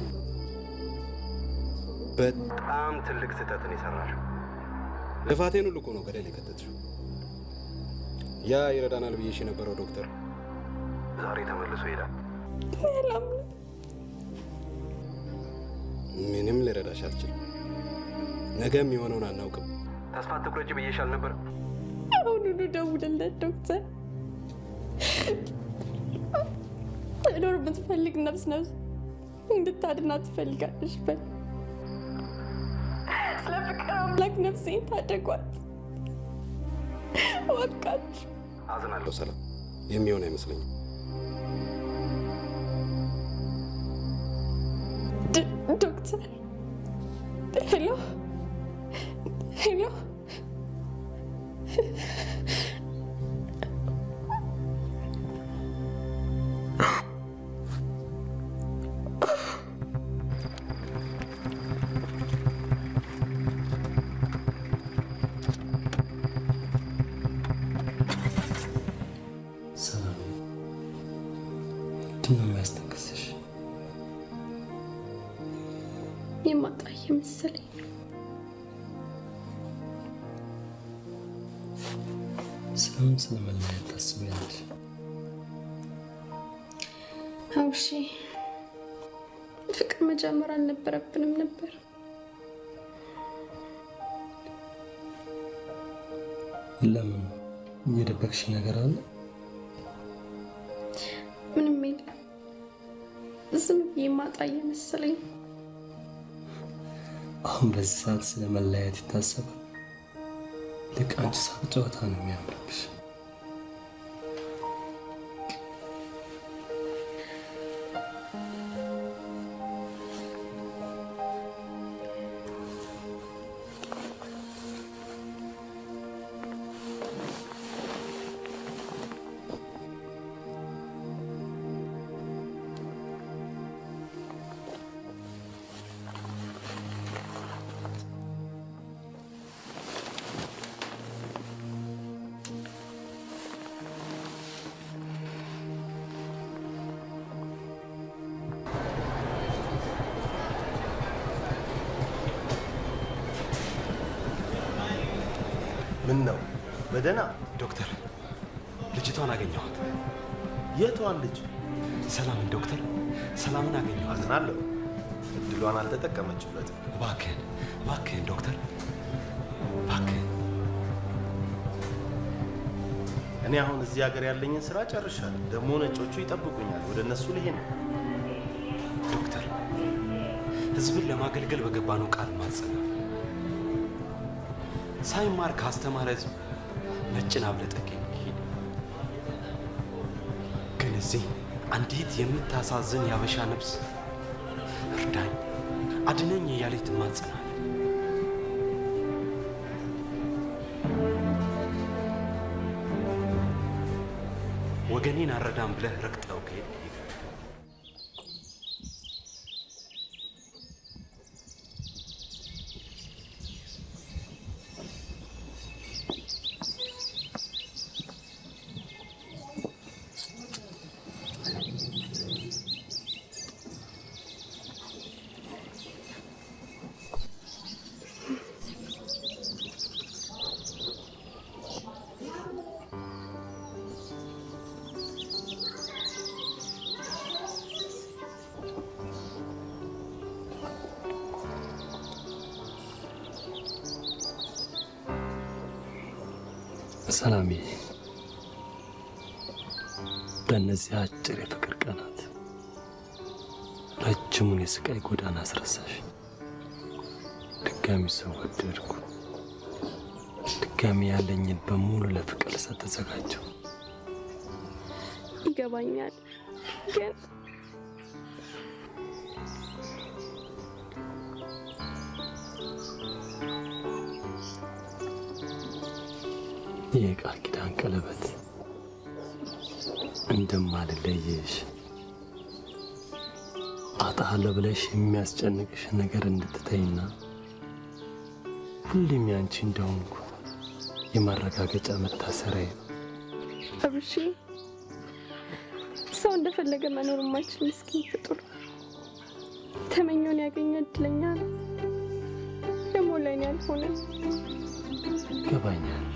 በጣም ትልቅ ስህተትን የሰራሽው። ልፋቴን ሁሉ እኮ ነው ገደል የከተትሽው። ያ ይረዳናል ብዬሽ የነበረው ዶክተር ዛሬ ተመልሶ ይሄዳል። አላምንም። ምንም ልረዳሽ አልችልም። ነገ የሚሆነውን አናውቅም። ተስፋ አትቁረጪ ብዬሽ አልነበረም? አሁኑኑ ደውልለት ዶክተር። መኖር የምትፈልግ ነፍስ ነፍስ እንድታድናት ትፈልጋለች በል። ስለ ፍቅር አምላክ ነፍሴን ታደጓት። እባካችሁ አዝናለሁ ሰላም፣ የሚሆን አይመስለኝም። ድ- ዶክተር ሄሎ ሄሎ የማጣ እየመሰለኝ ስለምን ስለመለያየት ታስቢያለሽ? አውሺ ፍቅር መጀመር አልነበረብንም ነበር። ለምን እየደበቅሽ ነገር አለ? ምንም የለም። ዝም ብዬ ማጣ እየመሰለኝ አሁን በዚህ ሰዓት ስለ መለያየት ይታሰባል? ልክ አንቺ ሳቅ ጨዋታ ነው የሚያምርብሽ። ምን ነው በደህና ዶክተር፣ ልጅቷን አገኘኋት። የቷን ልጅ? ሰላምን ዶክተር፣ ሰላምን አገኘኋት። አዝናለሁ። እድሏን አልተጠቀመችበትም። እባክህን፣ እባክህን ዶክተር፣ እባክህን። እኔ አሁን እዚህ ሀገር ያለኝን ስራ ጨርሻለሁ። ደግሞ ነጮቹ ይጠብቁኛል። ወደ እነሱ ልሄድ ነው። ዶክተር፣ ህዝብን ለማገልገል በገባነው ቃል ማጸናል። ሳይማር ካስተማረ ህዝብ ነጭን አብለጠቅ የሚሄድ ግን እዚህ አንዲት የምታሳዝን ያበሻ ነፍስ እርዳኝ፣ አድነኝ እያለች ትማጸናል። ወገኔን አረዳም ብለህ ረግጠው ከሄድ ሰላምዬ፣ በእነዚህ አጭር የፍቅር ቀናት ረጅሙን የስቃይ ጎዳና አስረሳሽ። ድጋሚ ሰው ወደድኩ። ድጋሚ ያለኝን በሙሉ ለፍቅር ልሰጥ ተዘጋጀው። ይገባኛል ግን ይህ የቃል ኪዳን ቀለበት እንደማልለይሽ አጣለሁ ብለሽ የሚያስጨንቅሽ ነገር እንድትተይና ሁሌም ያንቺ እንደሆንኩ የማረጋገጫ መታሰሪያ ነው። አብሺ ሰው እንደፈለገ መኖር የማይችል ምስኪን ፍጡር ተመኘውን ያገኘ እድለኛ ነው። ደግሞ ለእኔ አልሆነም። ይገባኛል።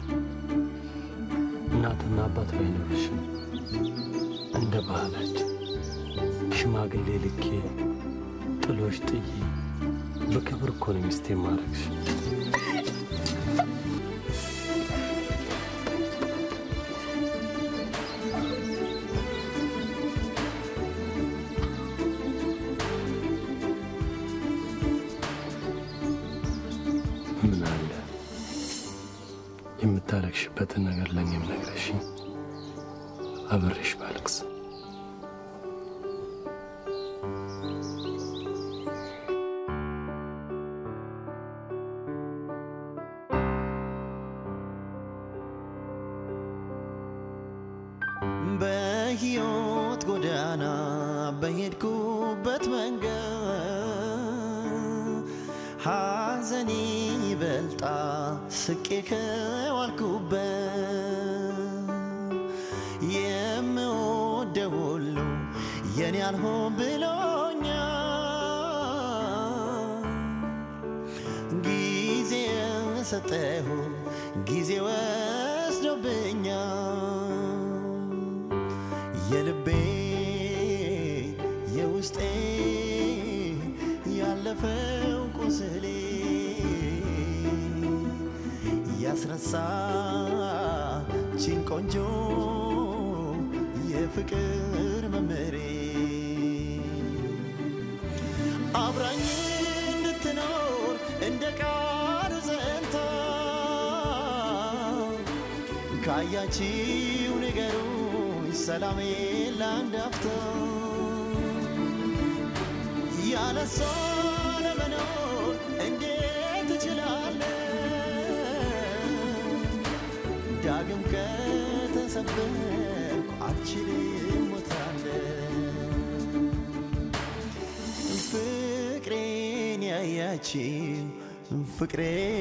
እናትና አባት ባይኖርሽም እንደ ባህላችን ሽማግሌ ልኬ ጥሎሽ ጥዬ በክብር እኮ ነው ሚስቴ ማድረግሽ። ምን አለ የምታለቅሽበትን ነገር ለእኔም ነግረሽኝ አብሬሽ ባልቅስ። በሕይወት ጎዳና በሄድኩበት መንገድ ሐዘኔ ይበልጣ ስቄ ከዋልኩበት የምወደው ሁሉ የኔ አልሆን ብሎኛል ሰጠሁ ጊዜ ወስዶብኛል የልቤ የውስጤ ያለፈው ቁስሌ ያስረሳችን ቆንጆ የፍቅር መመሬ አብራኝ እንድትኖር እንደ ቃሉ ጸንታ ካያችው ንገሩኝ ሰላሜ ለአንድ አፍታ ያለሷ ለመኖር እንዴት እችላለሁ ዳግም ከተሰበርኩ አልችልም ሞታለሁ ፍቅሬን ያያችው ፍቅሬ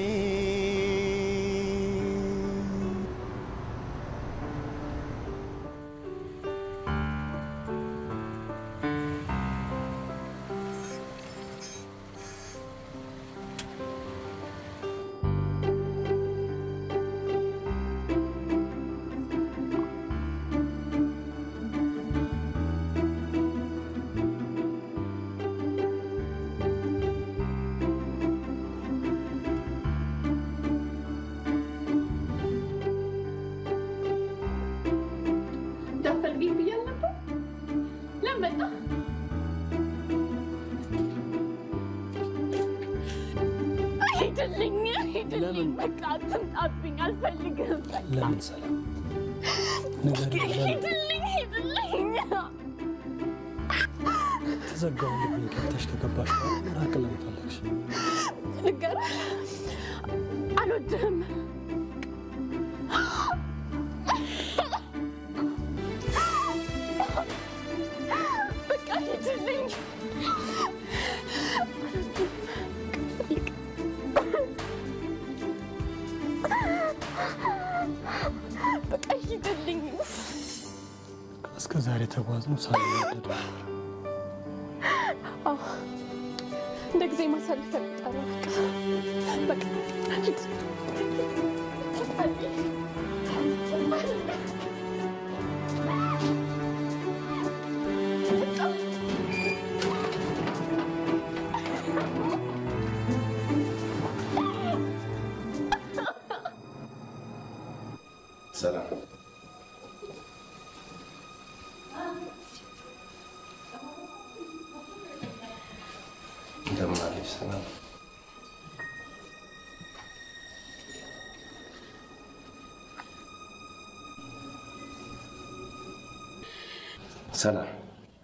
እንዳትፈልጊኝ ብያል ነበር። ለምን መጣ? ሂድልኝ፣ ሂድልኝ። በቃ አትምጣብኝ፣ አልፈልግም። በቃ ለምን ሰላም ንገሪኝ፣ ለምን ሂድልኝ፣ ሂድልኝ። ተዘጋውን ልብኝ ከብተሽ ከገባሽ በኋላ መራቅ ለምን ፈለግሽ? ልንገርህ፣ አልወድህም። በቃ ሂድልኝ። በቃ ሂድልኝ። እስከ ዛሬ ተጓዝነው ሳንወደድ አዎ፣ እንደ ጊዜ ማሳለፍ ተመጣ ነው። በቃ በቃ ሂድ። ሰላም እንደምን አለሽ? ሰላም ሰላም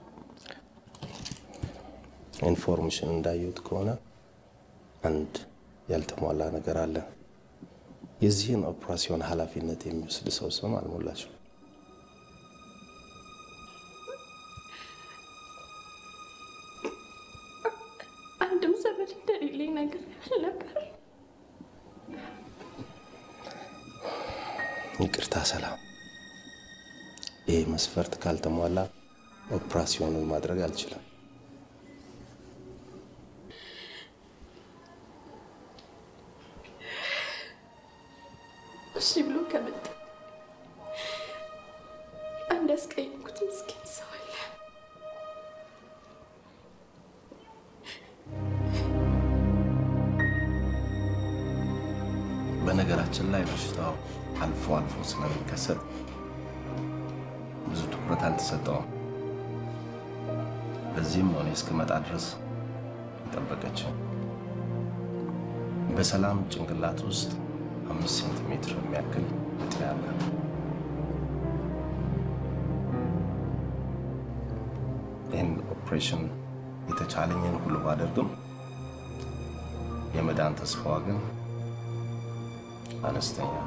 ኢንፎርሜሽን እንዳየሁት ከሆነ አንድ ያልተሟላ ነገር አለ። የዚህን ኦፕራሲዮን ኃላፊነት የሚወስድ ሰው ስም አልሞላችም። አንድም ዘመድ እንደሌለኝ ነገር ነበር። ይቅርታ ሰላም፣ ይህ መስፈርት ካልተሟላ ኦፕራሲዮኑን ማድረግ አልችልም። እሺ ብሎ ከመጣ አንድ ያስቀየምኩት ምስኪን ሰው አለ። በነገራችን ላይ በሽታው አልፎ አልፎ ስለሚከሰት ብዙ ትኩረት አልተሰጠውም። በዚህም ሆነ እስክመጣ ድረስ የጠበቀችው በሰላም ጭንቅላት ውስጥ አምስት ሴንቲሜትር የሚያክል እጢ አለ። ይህን ኦፕሬሽን የተቻለኝን ሁሉ ባደርግም የመዳን ተስፋዋ ግን አነስተኛ ነው።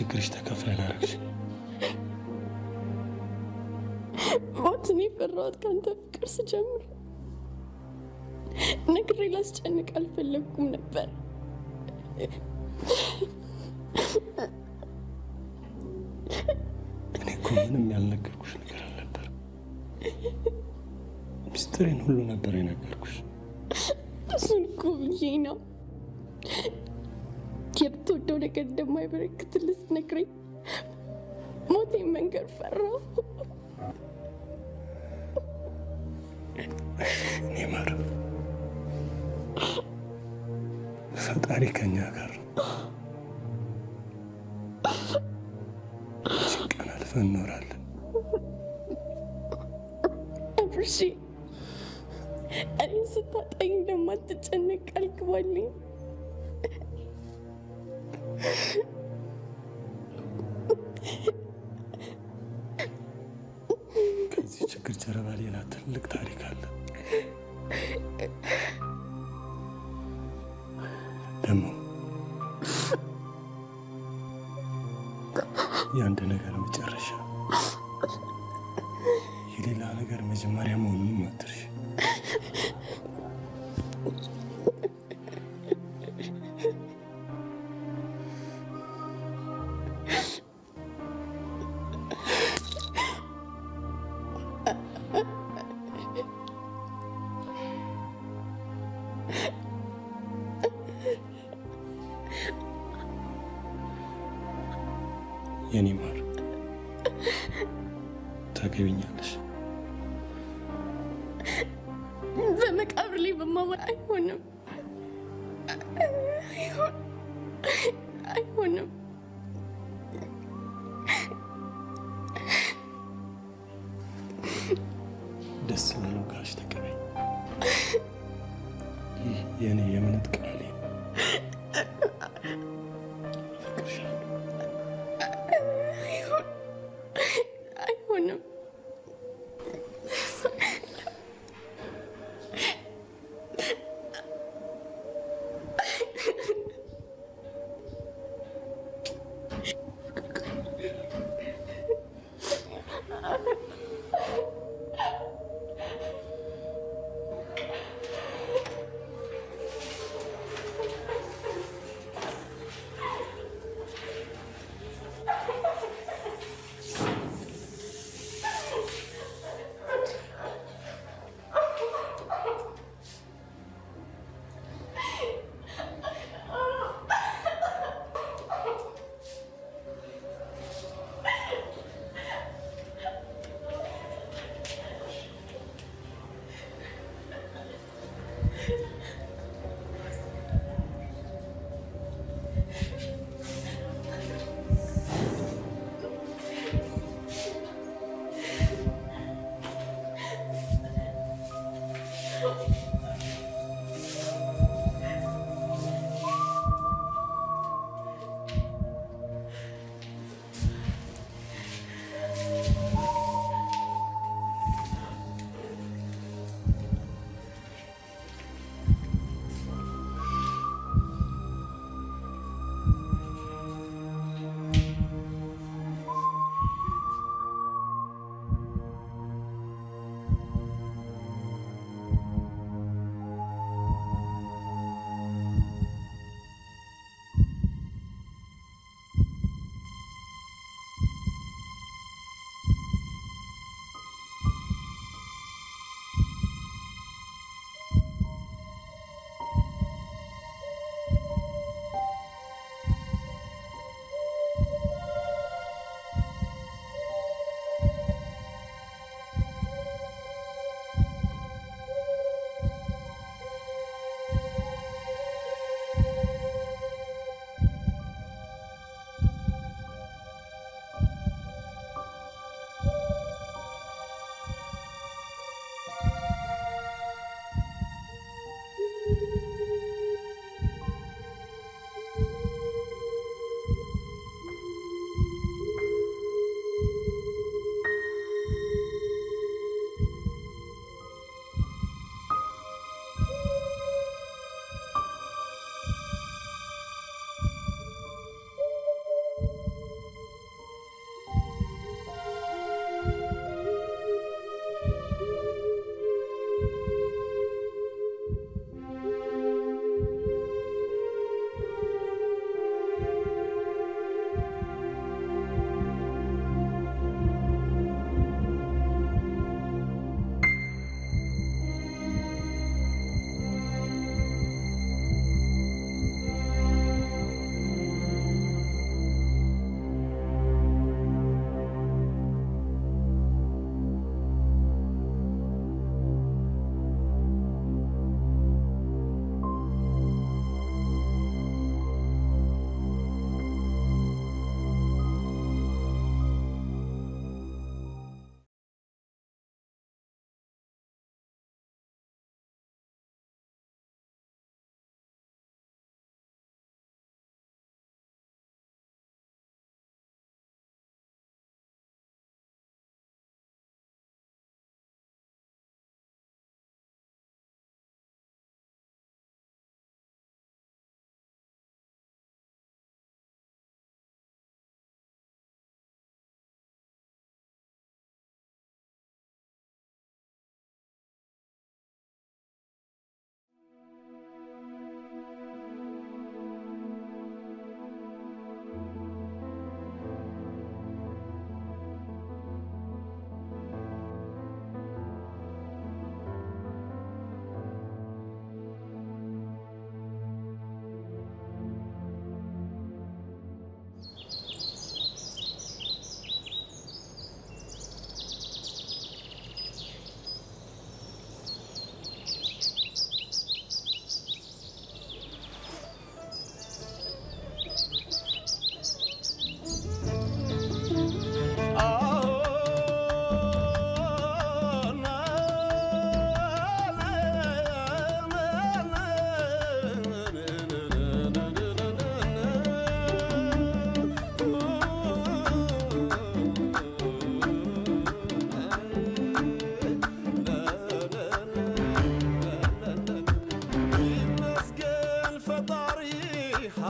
የችግርሽ ተካፋይ ላደረግሽ ሞትን የፈራሁት ከአንተ ፍቅር ስጀምር ነግሬ ላስጨንቅ አልፈለግኩም ነበር። እኔ እኮ ምንም ያልነገርኩሽ ነገር አልነበር። ሚስጥሬን ሁሉ ነበር የነገርኩሽ። እሱን እኮ ብዬ ነው የምትወደው ነገር እንደማይበረክትልህ ስትነግረኝ ሞቴን መንገድ ፈራሁ። እኔ ማር ፈጣሪ ከኛ ጋር ነው። ይህችን ቀን አልፈን እኖራለን። አብርሺ እኔን ስታጣኝ እንደማትጨነቅ ቃል ግባልኝ። ከዚህ ችግር ጀርባ ሌላ ትልቅ ታሪክ አለ። ደግሞ የአንድ ነገር መጨረሻ የሌላ ነገር መጀመሪያ መሆኑንም አትርሽ። የኔ ማር ታገቢኛለሽ? በመቃብር ላይ በማወራ አይሆንም፣ አይሆን- አይሆንም። ደስ የሚለው ጋሽ ተቀበኝ። ይህ የእኔ የእምነት ቃሌ ነው። አይሆን- አይሆንም።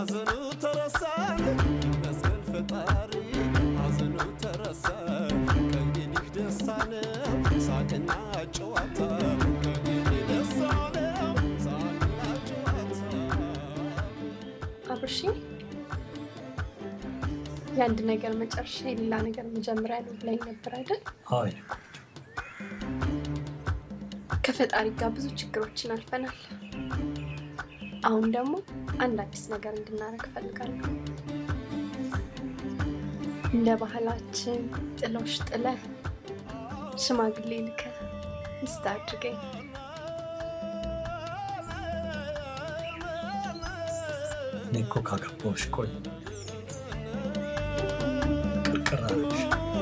ሐዘኑ ተረሳ ይመስገን ፈጣሪ ሐዘኑ ተረሳ ከእንግዲህ ደስታ ነው ሳቅና ጨዋታ ከእንግዲህ ደስታ ነው ሳቅና ጨዋታ አብርሺ የአንድ ነገር መጨረሻ የሌላ ነገር መጀመሪያ ነው ብላኝ ነበር አይደል? አይ ከፈጣሪ ጋር ብዙ ችግሮችን አልፈናል። አሁን ደግሞ አንድ አዲስ ነገር እንድናደርግ እፈልጋለሁ። እንደ ባህላችን ጥሎሽ ጥለህ ሽማግሌ ልከህ ሚስት አድርገኝ። እኔ እኮ ካገባሁሽ ቆይ ቅርቅር አለሽ።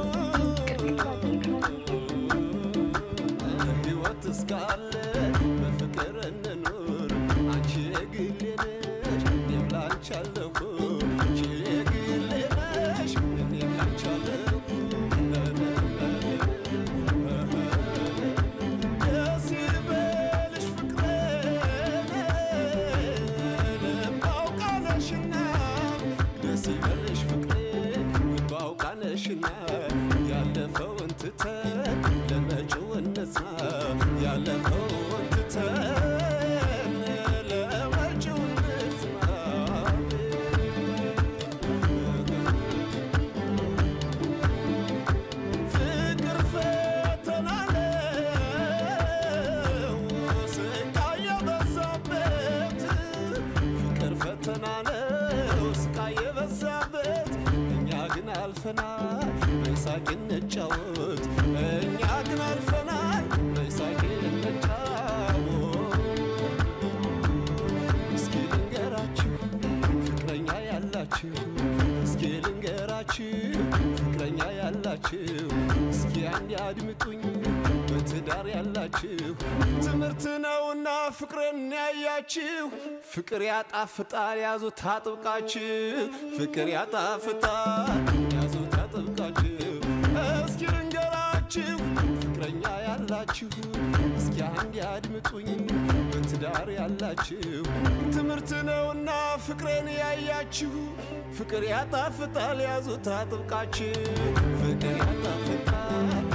ሕይወት እስካለ በፍቅር እንኑር አንቺ የግሌ ነሽ እኔም ላንቺ አለሁ አንቺ የግሌ ነሽ እኔም ላንቺ አለሁ ደስ ይበልሽ ፍቅሬ ልብ አውቃለሽና ደስ ይበልሽ ፍቅሬ ልብ አውቃለሽና ያለፈውን ትተን ለመጪው እንጽና ያለፈውን ትተን ለመጪው እንጽና ፍቅር ፈተና ነው ስቃይ የበዛበት ፍቅር ፈተና ነው ስቃይ የበዛበት እኛ ግን አልፈናል በሳቅ እንጫወት እኛ ግን አልፈናል በሳቅ እንጫወት እስኪ ልንገራችሁ ፍቅረኛ ያላችሁ እስኪ ልንገራችሁ ፍቅረኛ ያላችሁ እስኪ አንድ አድምጡኝ በትዳር ያላችሁ ትምህርት ነውና ፍቅርን ያያችሁ ፍቅር ያጣፍጣል ያዙት አጥብቃችሁ ፍቅር ያጣፍጣል ያዙት አጥብቃችሁ እስኪ ልንገራችሁ ፍቅረኛ ያላችሁ እስኪ አንድ ያድምጡኝ በትዳር ያላችሁ ትምህርት ነውና ፍቅሬን ያያችሁ ፍቅር ያጣፍጣል ያዙት አጥብቃችሁ ፍቅር ያጣፍጣል